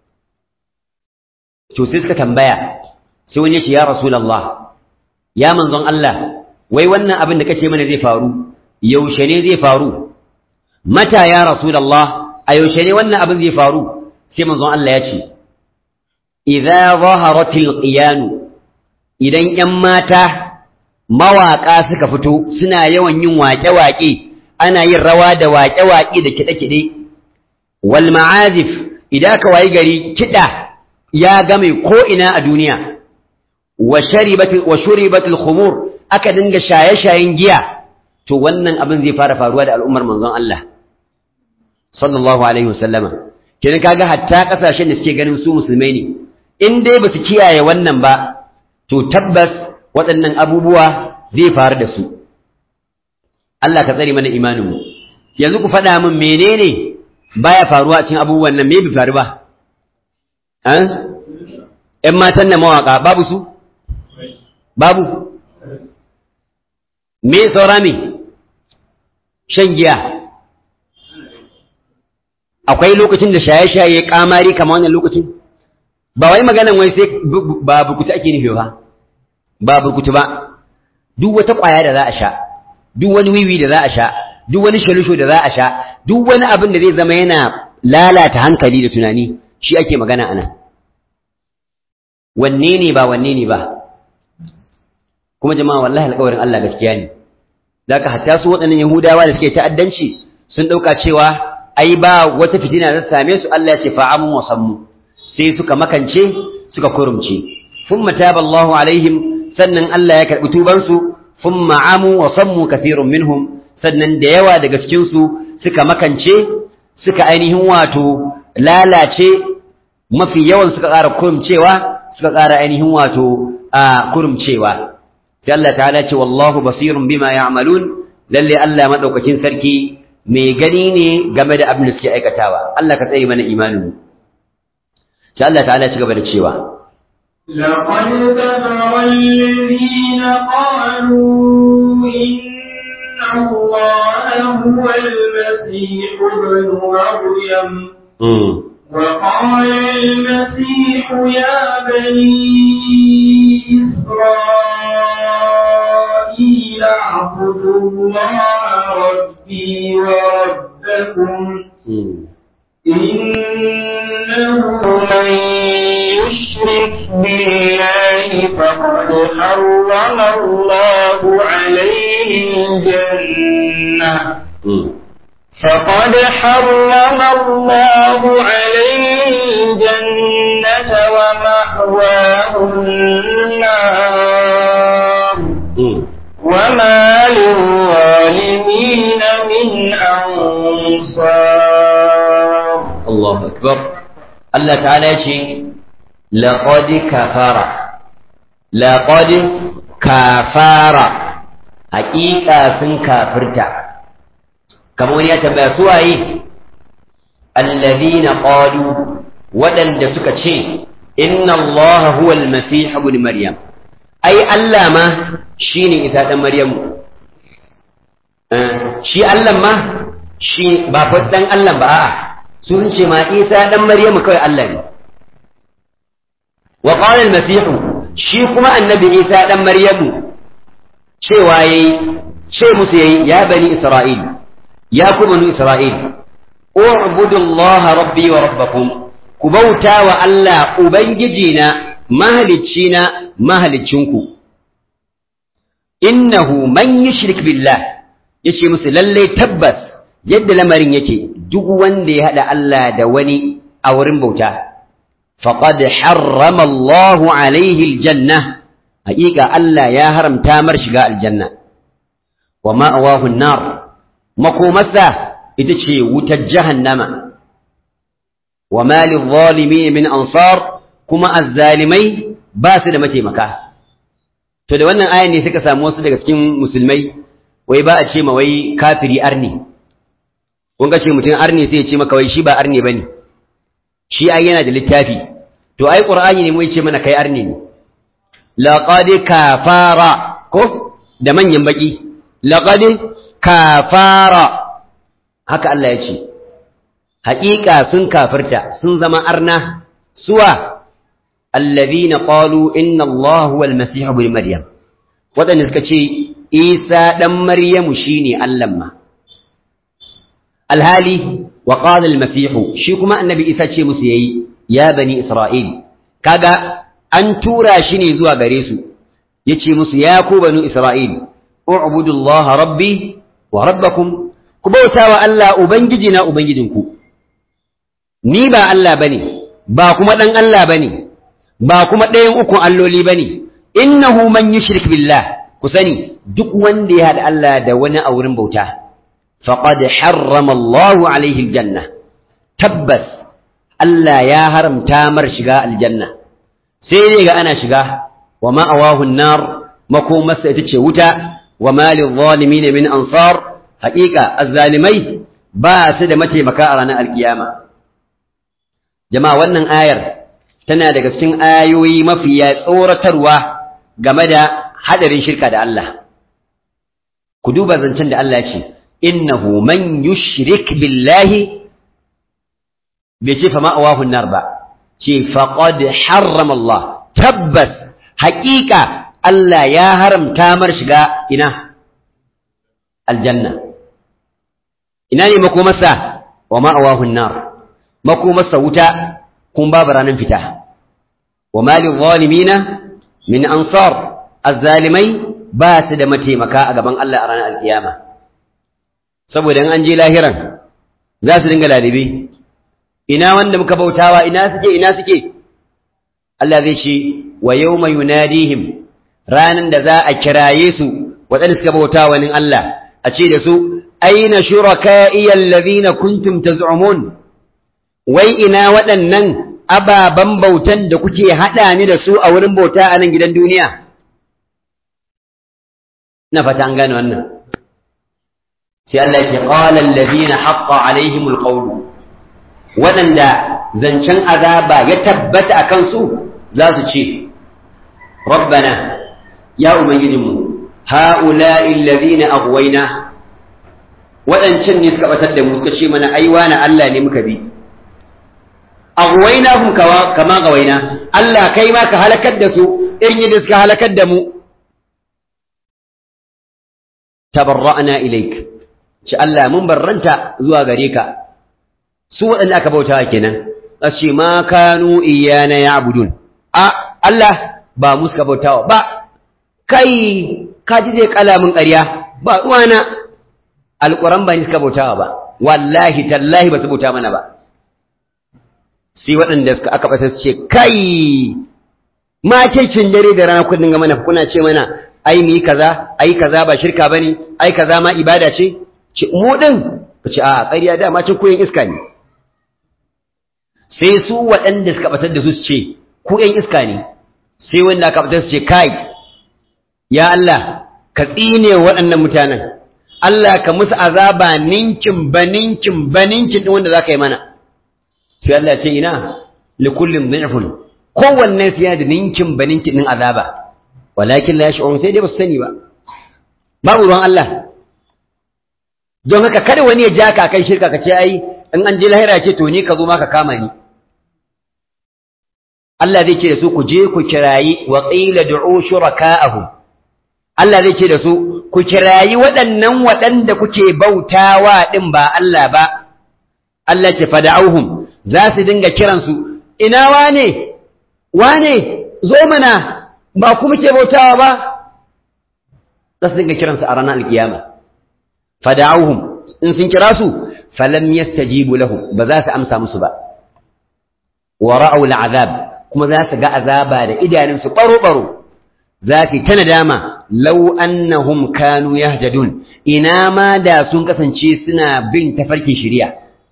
to sai suka tambaya sai wani ya ce ya rasulallah ya manzon Allah wai wannan abin da kace mana zai faru yaushe ne zai faru mata ya rasulallah a yaushe ne wannan abin zai faru sai manzon Allah ya ce idza zaharatil qiyanu idan ƴan mata mawaƙa suka fito suna yawan yin waƙe-waƙe ana yin rawa da waƙe-waƙe da kiɗe-kiɗe wal ma'azif idan ka wayi gari kiɗa ya game ko ina a duniya wa sharibatil wa shuribatil khumur aka dinga shaye-shayen giya to wannan abin zai fara faruwa da al'ummar manzon Allah sallallahu alaihi wasallama kenan kaga hatta kasashen da suke ganin su musulmai ne in dai ba su kiyaye wannan ba to tabbas waɗannan abubuwa zai faru da su Allah ka tsare mana imaninmu yanzu ku faɗa min menene baya faruwa cikin abubuwan nan me bai faru ba ‘yan matan na mawaƙa babu su babu me saura me shan giya akwai lokacin da shaye-shaye kamari kama wannan lokacin ba wai maganan wai sai ba burkutu ake nufi ba ba burkutu ba duk wata ƙwaya da za a sha duk wani wiwi da za a sha duk wani shalusho da za a sha duk wani abin da zai zama yana lalata hankali da tunani shi ake magana ana wanne ne ba wanne ne ba kuma jama'a wallahi alƙawarin Allah gaskiya ne zaka hatta su waɗannan yahudawa da suke ta'addanci sun ɗauka cewa ai ba wata fitina da same su Allah ya ce fa'amun wa sammu sai suka makance suka kurumce thumma taba Allahu alaihim sannan Allah ya karbi tuban su thumma amu wa sammu kathirun minhum sannan da yawa daga cikin su suka makance suka ainihin wato lalace mafi yawan suka ƙara kurumcewa suka ƙara ainihin wato a kurumcewa sai Allah ta'ala ce wallahu basirun bima ya'malun lalle Allah madaukakin sarki mai gani ne game da abin da suke aikatawa Allah ka tsaye mana imanin mu sai Allah ta'ala ci gaba da cewa لقد كفر الذين قالوا إن الله هو المسيح ابن مريم وقال المسيح يا بني إسرائيل اعبدوا الله ربي وربكم إنه من يشرك بالله فقد حرم الله عليه الجنة فقد حرم الله عليه الجنة ومأواه النار وما للظالمين من أنصار الله أكبر الله تعالى يشي لقد كفر لقد كفر حقيقة سن كافرتا kamar wani ya tambaya su waye allazina qalu waɗanda suka ce inna Allah huwa al-masih ibn maryam ai Allah ma shine isa dan maryamu shi Allah ma shi ba fa dan Allah ba a'a sun ce ma isa dan maryamu kawai Allah ne wa qala al-masih shi kuma annabi isa dan maryamu cewa yayi ce musu yayi ya bani isra'il ya ku banu Isra'il, U'budu Allah rabbi wa rabbakum, ku bauta wa Allah Ubangijina, mahaliccina, mahaliccinku. Innahu man yushrik billah, ya ce musu lallai tabbas yadda lamarin yake duk wanda ya haɗa Allah da wani a wurin bauta. Faƙad harrama Allahu alaihi aljanna, haƙiƙa Allah ya haramta mar shiga aljanna. Wa ma'awahu nar makomarsa ita ce wutar jahannama wa malin zalimi min ansar kuma azzalimai ba su da mataimaka to da wannan ayan ne suka samu wasu daga cikin musulmai wai ba a ce ma wai kafiri arni kun ga ce mutum arni sai ya ce maka wai shi ba arni bane shi ai yana da littafi to ai qur'ani ne mu ce mana kai arni ne laqad kafara ko da manyan baki laqad kafara haka Allah ya ce haƙiƙa sun kafirta sun zama arna suwa allazina qalu inna Allah huwa al-masih ibn maryam wadanda suka ce Isa dan Maryamu shine Allah ma alhali wa qala al-masih shi kuma annabi Isa ce musu yayi ya bani Isra'il kaga an tura shi ne zuwa gare su yace musu ya ku banu Isra'il u'budu Allah rabbi wa rabbakum ku bauta wa Allah ubangiji na ubangijinku ni ba Allah bane ba kuma dan Allah bane ba kuma ɗayan ukun alloli bane innahu man yushrik billah ku sani duk wanda ya haɗa Allah da wani a wurin bauta faqad harrama Allahu alaihi aljanna tabbas Allah ya haramta mar shiga aljanna sai dai ga ana shiga wa ma'awahu an-nar makomarsa ita ce wuta wa ma lil-zalimin min ansar haƙiƙa azzalimai ba su da mataimaka a ranar alkiyama jama'a wannan ayar tana daga cikin ayoyi mafiya tsoratarwa game da hadarin shirka da Allah ku duba zancen da Allah ce innahu man yushrik billahi bai ce fa ma'awahu nar ba ce faqad harrama Allah tabbas haƙiƙa Allah ya haramta mar shiga ina aljanna ina ne makomarsa wa ma'awahu nar makomarsa wuta kun babu ranar fita wa malin zalimina min ansar azzalimai ba su da mataimaka a gaban Allah a ranar alkiyama saboda in an je lahiran za su dinga lalibe ina wanda muka bautawa ina suke ina suke Allah zai ce wa yawma yunadihim ranan da za a kiraye su waɗanda suka bauta wani Allah a ce da su aina shuraka'i allazina kuntum taz'umun wai ina waɗannan ababan bautan da kuke haɗa ni da su a wurin bauta a nan gidan duniya ina fata an gane wannan sai Allah ya ce qala allazina haqqa alaihimul qawlu waɗanda zancen azaba ya tabbata a kansu za su ce rabbana ya ubangijinmu ha'ula'i allazina aghwayna waɗancan ne suka batar da mu suka ce mana ai wani Allah ne muka bi aghwaynahum kama gawaina Allah kai ma ka halakar da su irin yadda suka halakar da mu tabarra'na ilaik ce Allah mun barranta zuwa gare ka su waɗanda aka bautawa kenan a ce ma kanu iyana ya'budun a Allah ba mu suka bautawa ba kai ka ji zai kala mun ƙarya ba ruwana alƙuran ba ni suka bautawa ba wallahi tallahi ba su bauta mana ba sai waɗanda suka aka ɓata su ce kai ma cin dare da rana kun dinga mana kuna ce mana ai mu yi kaza ai kaza ba shirka bane ai kaza ma ibada ce ce mu din ka ce a ƙarya da ma cin koyin iska ne sai su waɗanda suka ɓatar da su su ce ku ƴan iska ne sai wanda aka ɓatar su ce kai ya Allah ka tsine waɗannan mutanen Allah ka musu azaba ninkin baninkin baninkin ɗin wanda za ka yi mana sai Allah ce ina li kullin dhi'fun kowanne sai ya da ninkin baninkin ɗin azaba walakin la yash'urun sai dai ba su sani ba babu ruwan Allah don haka kada wani ya ja ka kai shirka ka ce ai in an je lahira ce to ni ka zo ma ka kama ni Allah zai ce da su ku je ku kirayi wa qila du'u shuraka'ahum Allah zai ce da su ku kirayi waɗannan waɗanda kuke bautawa ɗin ba Allah ba Allah ce fada'auhum za su dinga kiransu ina wane wane zo mana ba ku muke bautawa ba za su dinga kiransu a ranar alkiyama fada'auhum in sun kira su falam yastajibu lahum ba za su amsa musu ba wa ra'aw al'azab kuma za su ga azaba da idanunsu baro-baro za su ta nadama lau annahum kanu yahtadun ina ma da sun kasance suna bin tafarkin shari'a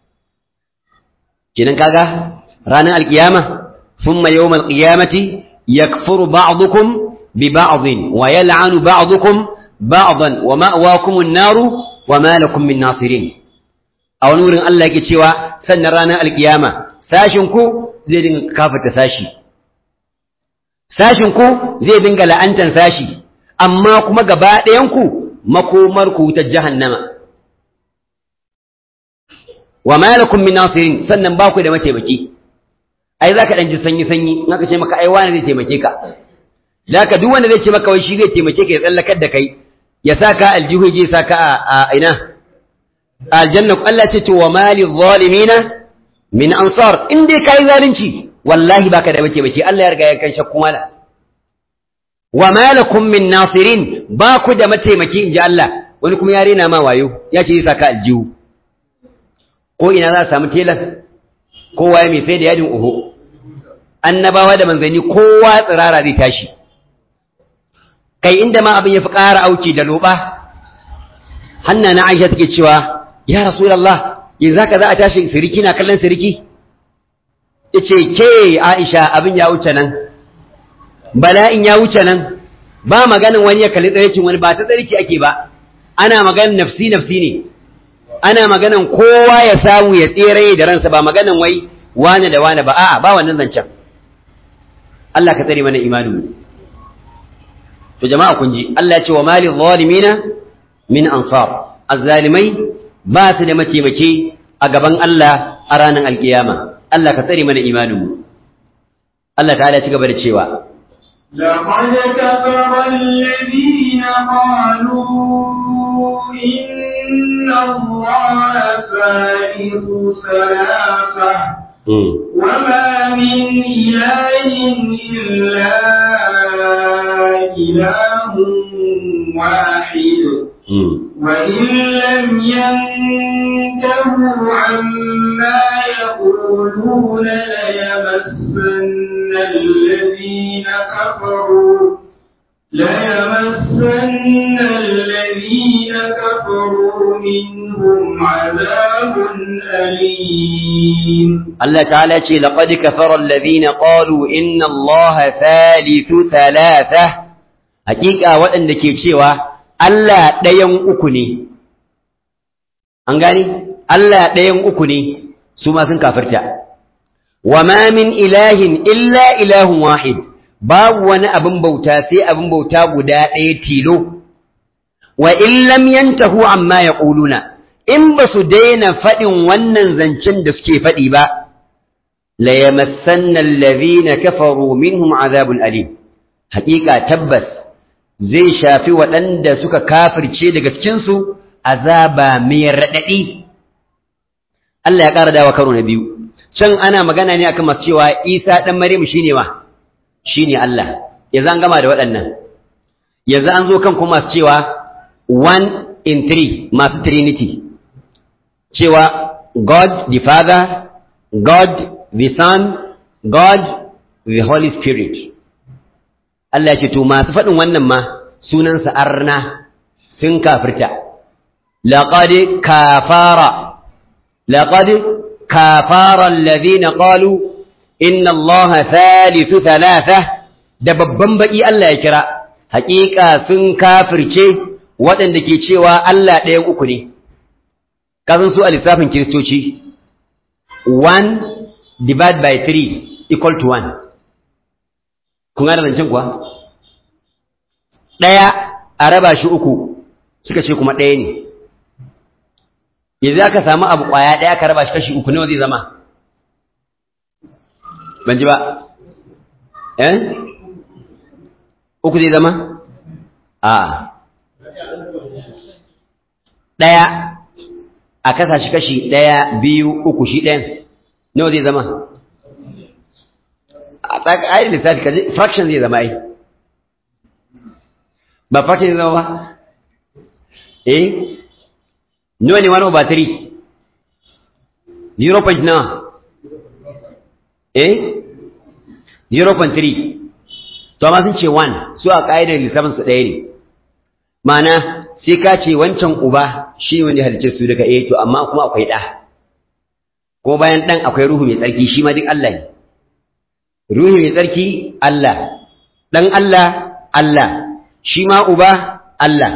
kinan kaga ranar alkiyama thumma yawmal qiyamati yakfuru ba'dukum bi ba'dhin wa yal'anu ba'dukum ba'dan wa ma'wakum an-naru wa ma lakum min nasirin a wani wurin Allah yake cewa sannan ranar alkiyama sashin ku zai dinga kafata sashi sashin ku zai dinga la'antan sashi amma kuma gaba ɗayan ku makomar ku ta jahannama wa ma lakum min nasirin sannan ba ku da mataimaki ai zaka dan ji sanyi sanyi in aka ce maka ai wani zai taimake ka zaka duk wanda zai ce maka wai shi zai taimake ka ya tsallakar da kai ya saka aljihu je saka a ina aljanna Allah ce wa mali zalimina min ansar in dai kai zalunci wallahi baka da mataimaki Allah ya riga ya kan shakku mala wa malakum min nasirin ba ku da mataimaki inji Allah wani kuma ya rena ma wayo ya ce zai saka aljihu ko ina za a samu telan kowa ya mai sai da yadin uhu annabawa da manzanni kowa tsirara zai tashi kai inda ma abin ya fi ƙara auki da loba hanna na aisha take cewa ya rasulallah yanzu haka za a tashi siriki na kallon siriki ya ce ke aisha abin ya wuce nan bala'in ya wuce nan ba maganin wani ya kalli tsarkin wani ba ta tsarki ake ba ana maganin nafsi nafsi ne ana maganan kowa ya samu ya tsere da ransa ba maganan wai wane da wane ba a'a ba wannan zancen Allah ka tsare mana imanin to jama'a kun ji Allah ya ce wa mali zalimina min ansar azzalimai ba su da mataimake a gaban Allah a ranar alkiyama Allah ka tsare mana imanin mu Allah ta'ala ci gaba da cewa لقد كفر الذين قالوا إن الله ثالث ثلاثة وما من إله إلا إله منهم عذاب أليم Allah ta'ala ce laqad kafara alladhina qalu inna Allaha thalithu thalatha hakika waɗanda ke cewa Allah ɗayan uku ne an gani Allah ɗayan uku ne su ma sun kafirta wa ma min ilahin illa ilahun wahid babu wani abin bauta sai abin bauta guda ɗaya tilo wa in lam yantahu amma yaquluna in ba su daina faɗin wannan zancen da suke faɗi ba la yamassanna alladhina kafaru minhum azabun alim haƙiƙa tabbas zai shafi waɗanda suka kafirce daga cikin su azaba mai raɗaɗi Allah ya ƙara dawa karo na biyu can ana magana ne akan masu cewa Isa ɗan Maryam shine wa shine Allah yanzu an gama da waɗannan yanzu an zo kan kuma masu cewa one in three masu trinity cewa God the Father, God the Son, God the Holy Spirit. Allah ce to masu faɗin wannan ma sunansa arna sun kafirta. Laƙad kafara, laƙad kafara alladhina qalu inna Allah thalithu thalatha da babban baƙi Allah ya kira, haƙiƙa sun kafirce waɗanda ke cewa Allah ɗayan uku ne. kasan su a lissafin kiristoci 1 divide by 3 equal to 1 kun gane zancen kuwa ɗaya a raba shi uku suka ce kuma ɗaya ne yanzu aka samu abu ƙwaya ɗaya ka raba shi kashi uku nawa zai zama ban ji ba eh uku zai zama a ɗaya a kasa shi kashi ɗaya biyu uku shi ɗayan nawa zai zama a tsakayen lissafi kaji fraction zai zama ai ba fraction zai zama ba eh nawa ne wani over 3 0 point nawa eh 0.3 to amma sun ce 1 su a ƙa'idar lissafin su ɗaya ne ma'ana sai ka ce wancan uba shi wanda halicce su daga eh to amma kuma akwai ɗa ko bayan ɗan akwai ruhu mai tsarki shi ma duk Allah ne ruhu mai tsarki Allah ɗan Allah Allah shi ma uba Allah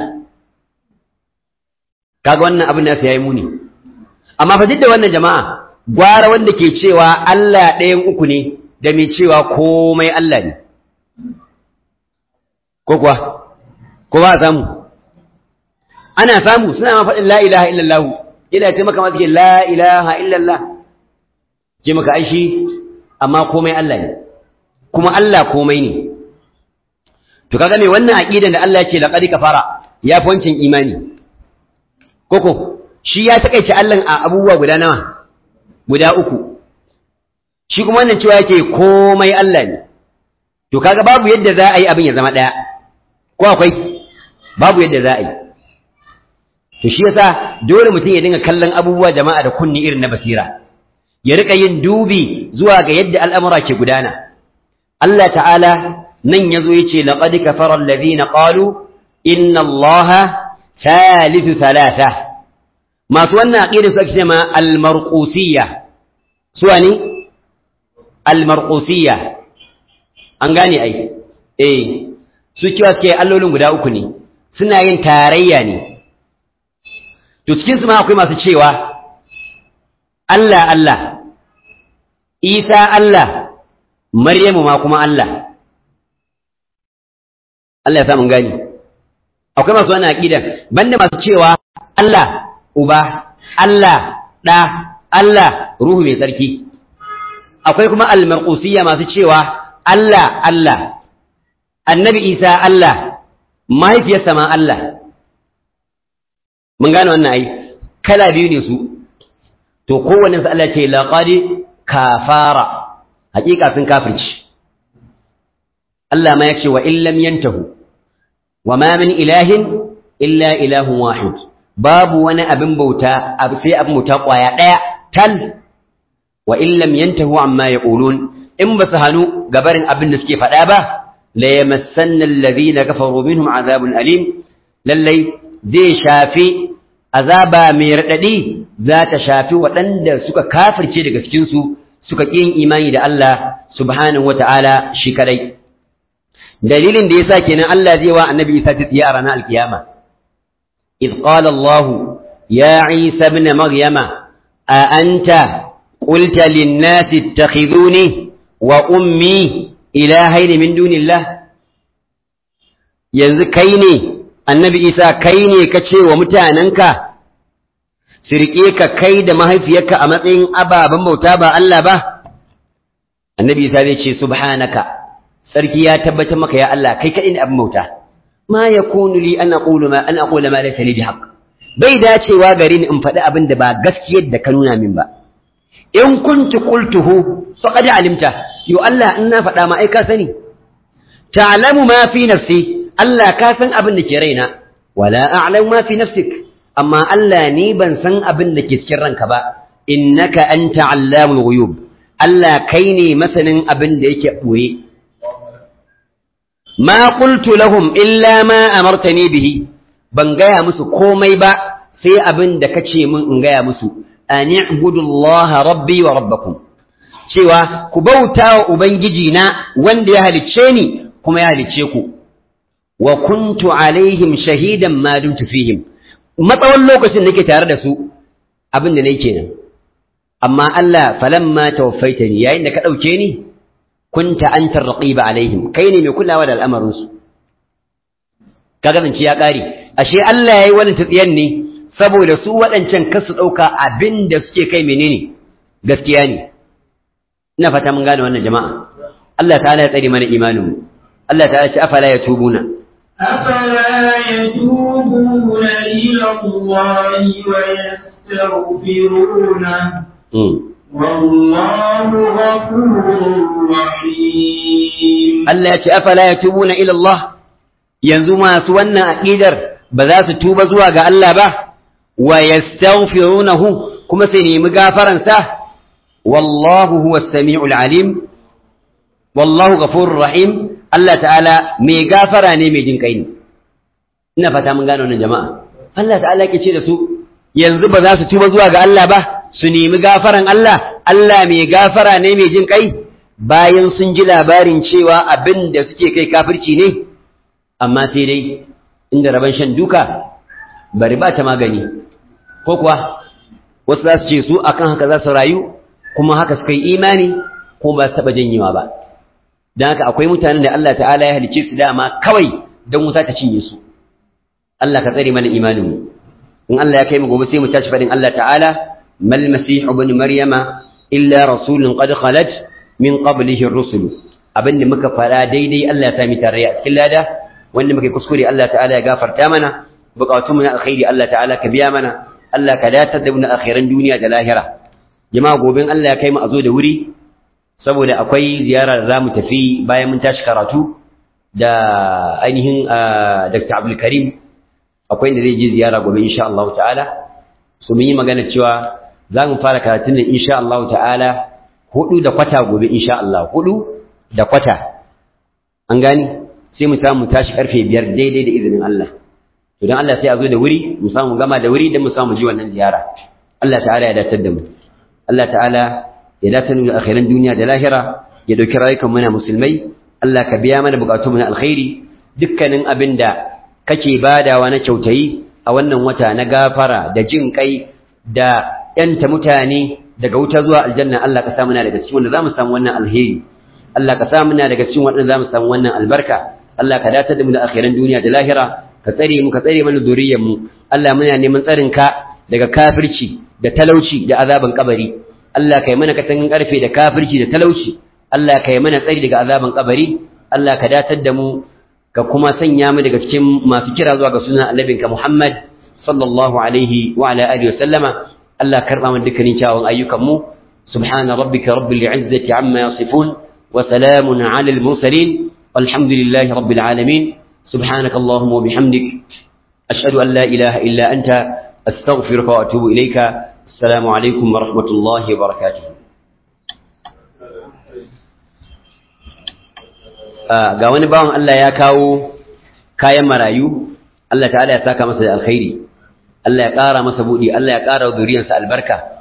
kaga wannan abin nasu yayi muni amma fa duk da wannan jama'a gwara wanda ke cewa Allah ɗayan uku ne da mai cewa komai Allah ne ko kuwa ko ba a samu ana samu suna ma faɗin la ilaha illallah ina ce maka masu ke la ilaha illallah ce maka aishi amma komai Allah ne kuma Allah komai ne to kaga me wannan aqidan da Allah yake laqad kafara ya fi wancan imani koko shi ya takaice Allah a abubuwa guda nawa guda uku shi kuma wannan cewa yake komai Allah ne to kaga babu yadda za a yi abin ya zama ɗaya ko akwai babu yadda za a yi to shi yasa dole mutum ya dinga kallon abubuwa jama'a da kunni irin na basira ya rika yin dubi zuwa ga yadda al'amura ke gudana Allah ta'ala nan yazo yace laqad kafara alladhina qalu inna allaha thalithu thalatha masu wannan aqidar su ake cewa al-marqusiyya suwa ne al-marqusiyya an gane ai eh su kiwa suke allolin guda uku ne suna yin tarayya ne to cikin su ma akwai masu cewa Allah Allah Isa Allah Maryamu ma kuma Allah Allah ya sa mun gani akwai masu wannan aqida banda masu cewa Allah uba Allah da Allah ruhu mai tsarki akwai kuma al-marqusiyya masu cewa Allah Allah annabi Isa Allah mahaifiyarsa ma Allah mun gane wannan ai kala biyu ne su to kowanne su Allah ce laqad kafara hakika sun kafirci Allah ma yace wa illam yantahu wa ma min ilahin illa ilahun wahid babu wani abin bauta sai abin bauta kwaya daya tal wa illam yantahu amma yaqulun in ba su hanu gabarin abin da suke faɗa ba la yamassanna alladhina kafaru minhum azabun alim lallai zai shafi azaba mai raɗaɗi za ta shafi waɗanda suka kafirce daga cikinsu suka ƙin imani da Allah subhanahu wa ta'ala shi kadai. Dalilin da ya sa kenan Allah zai wa annabi Isa ta tsiya a ranar alkiyama. إذ قال الله يا عيسى ابن مريم أأنت قلت للناس اتخذوني وأمي إلهين من دون الله yanzu kai ne annabi isa kai ne ka ce wa mutanenka su riƙe ka kai da mahaifiyarka a matsayin ababen bauta ba Allah ba annabi isa zai ce subhanaka sarki ya tabbatar maka ya Allah kai kaɗai ne abin bauta ma yakunu li an aqulu ma an aqula ma laysa li bihaq bai dacewa gare ni in faɗi abin da ba gaskiyar da ka nuna min ba in kuntu qultuhu faqad alimta yo Allah in na faɗa ma ai ka sani ta'lamu ma fi nafsi Allah ka san abin da ke raina wala a'lamu ma fi nafsik amma Allah ni ban san abin da ke cikin ranka ba innaka anta allamul ghuyub Allah kai ne masanin abin da yake boye ma qultu lahum illa ma amartani bihi ban gaya musu komai ba sai abin da kace min in gaya musu an i'budu Allah rabbi wa rabbakum cewa ku bauta wa ubangiji na wanda ya halicce ni kuma ya halicce ku wa kuntu alaihim shahidan ma dumtu fihim matsawon lokacin nake tare da su abin da nake kenan amma Allah falamma tawaffaitani yayin da ka dauke ni kunta anta raqiba alaihim kai ne mai kulawa da al'amarin su kaga zance ya kare ashe Allah yayi wannan tsiyan ne saboda su waɗancan kar su dauka abin da suke kai menene gaskiya ne ina fata mun gane wannan jama'a Allah ta'ala ya tsare mana imanin mu Allah ta'ala ce afala yatubuna أفلا يتوبون إلى الله ويستغفرونه والله غفور رحيم Allah ya ce afala yatubuna ila Allah yanzu masu wannan aqidar ba za su tuba zuwa ga Allah ba wa yastaghfirunahu kuma sai nemi gafaran sa wallahu huwas samiul alim wallahu ghafurur rahim Allah ta'ala mai gafara ne mai jin kai ne ina fata mun gane wannan jama'a Allah ta'ala yake ce da su yanzu ba za su tuba zuwa ga Allah ba su nemi gafaran Allah Allah mai gafara ne mai jin kai bayan sun ji labarin cewa abin da suke kai kafirci ne amma sai dai inda raban shan duka bari ba ta magani ko kuwa wasu za su ce su akan haka za su rayu kuma haka suka yi imani ko ba su taɓa janyewa ba don haka akwai mutanen da Allah ta'ala ya halicce su dama kawai don wuta ta cinye su Allah ka tsare mana imanin mu in Allah ya kai mu gobe sai mu tashi fadin Allah ta'ala mal masih ibn maryama illa rasulun qad khalat min qablihi ar-rusul abinda muka fara daidai Allah ya sami tare a cikin lada wanda muka kuskure Allah ta'ala ya gafarta mana bukatun mu na alkhairi Allah ta'ala ka biya mana Allah ka datar da mu na akhiran duniya da lahira jama'a gobe Allah ya kai mu a zo da wuri saboda akwai ziyara da zamu tafi bayan mun tashi karatu da ainihin Dr. Abdul Karim akwai inda zai je ziyara gobe insha Allah ta'ala so mun yi magana cewa za mu fara karatun nan insha Allah ta'ala hudu da kwata gobe insha Allah hudu da kwata an gani sai mu samu tashi karfe biyar daidai da izinin Allah to dan Allah sai a zo da wuri mu samu gama da wuri dan mu samu ji wannan ziyara Allah ta'ala ya datar da mu Allah ta'ala ya datar da akhiran duniya da lahira ya dauki rayukan mu na musulmai Allah ka biya mana bukatun mu na alkhairi dukkanin abin da kake badawa na kyautayi a wannan wata na gafara da jin kai da yanta mutane daga wuta zuwa aljanna Allah ka samu na daga cikin wanda zamu samu wannan alheri Allah ka samu na daga cikin wanda zamu samu wannan albarka Allah ka datar da mu da akhiran duniya da lahira ka tsare mu ka tsare mana zuriyar mu Allah muna neman tsarin ka daga kafirci da talauci da azaban kabari Allah kai mana katangan karfe da kafirci da talauci Allah kai mana tsari daga azaban kabari Allah ka datar da mu ka kuma sanya mu daga cikin masu kira zuwa ga sunan annabinka Muhammad sallallahu alaihi wa ala alihi wa sallama Allah karba mu dukkanin kyawun ayyukan mu subhana rabbika rabbil izzati amma yasifun wa salamun ala al mursalin walhamdulillahi rabbil alamin subhanaka allahumma wa bihamdik ashhadu an la ilaha illa anta astaghfiruka wa atubu ilayka assalamu alaikum wa rahmatullahi wa barakatuh ga wani bawan Allah ya kawo kayan marayu Allah ta'ala ya saka masa da alkhairi Allah ya ƙara masa buɗi Allah ya ƙara zuriyarsa albarka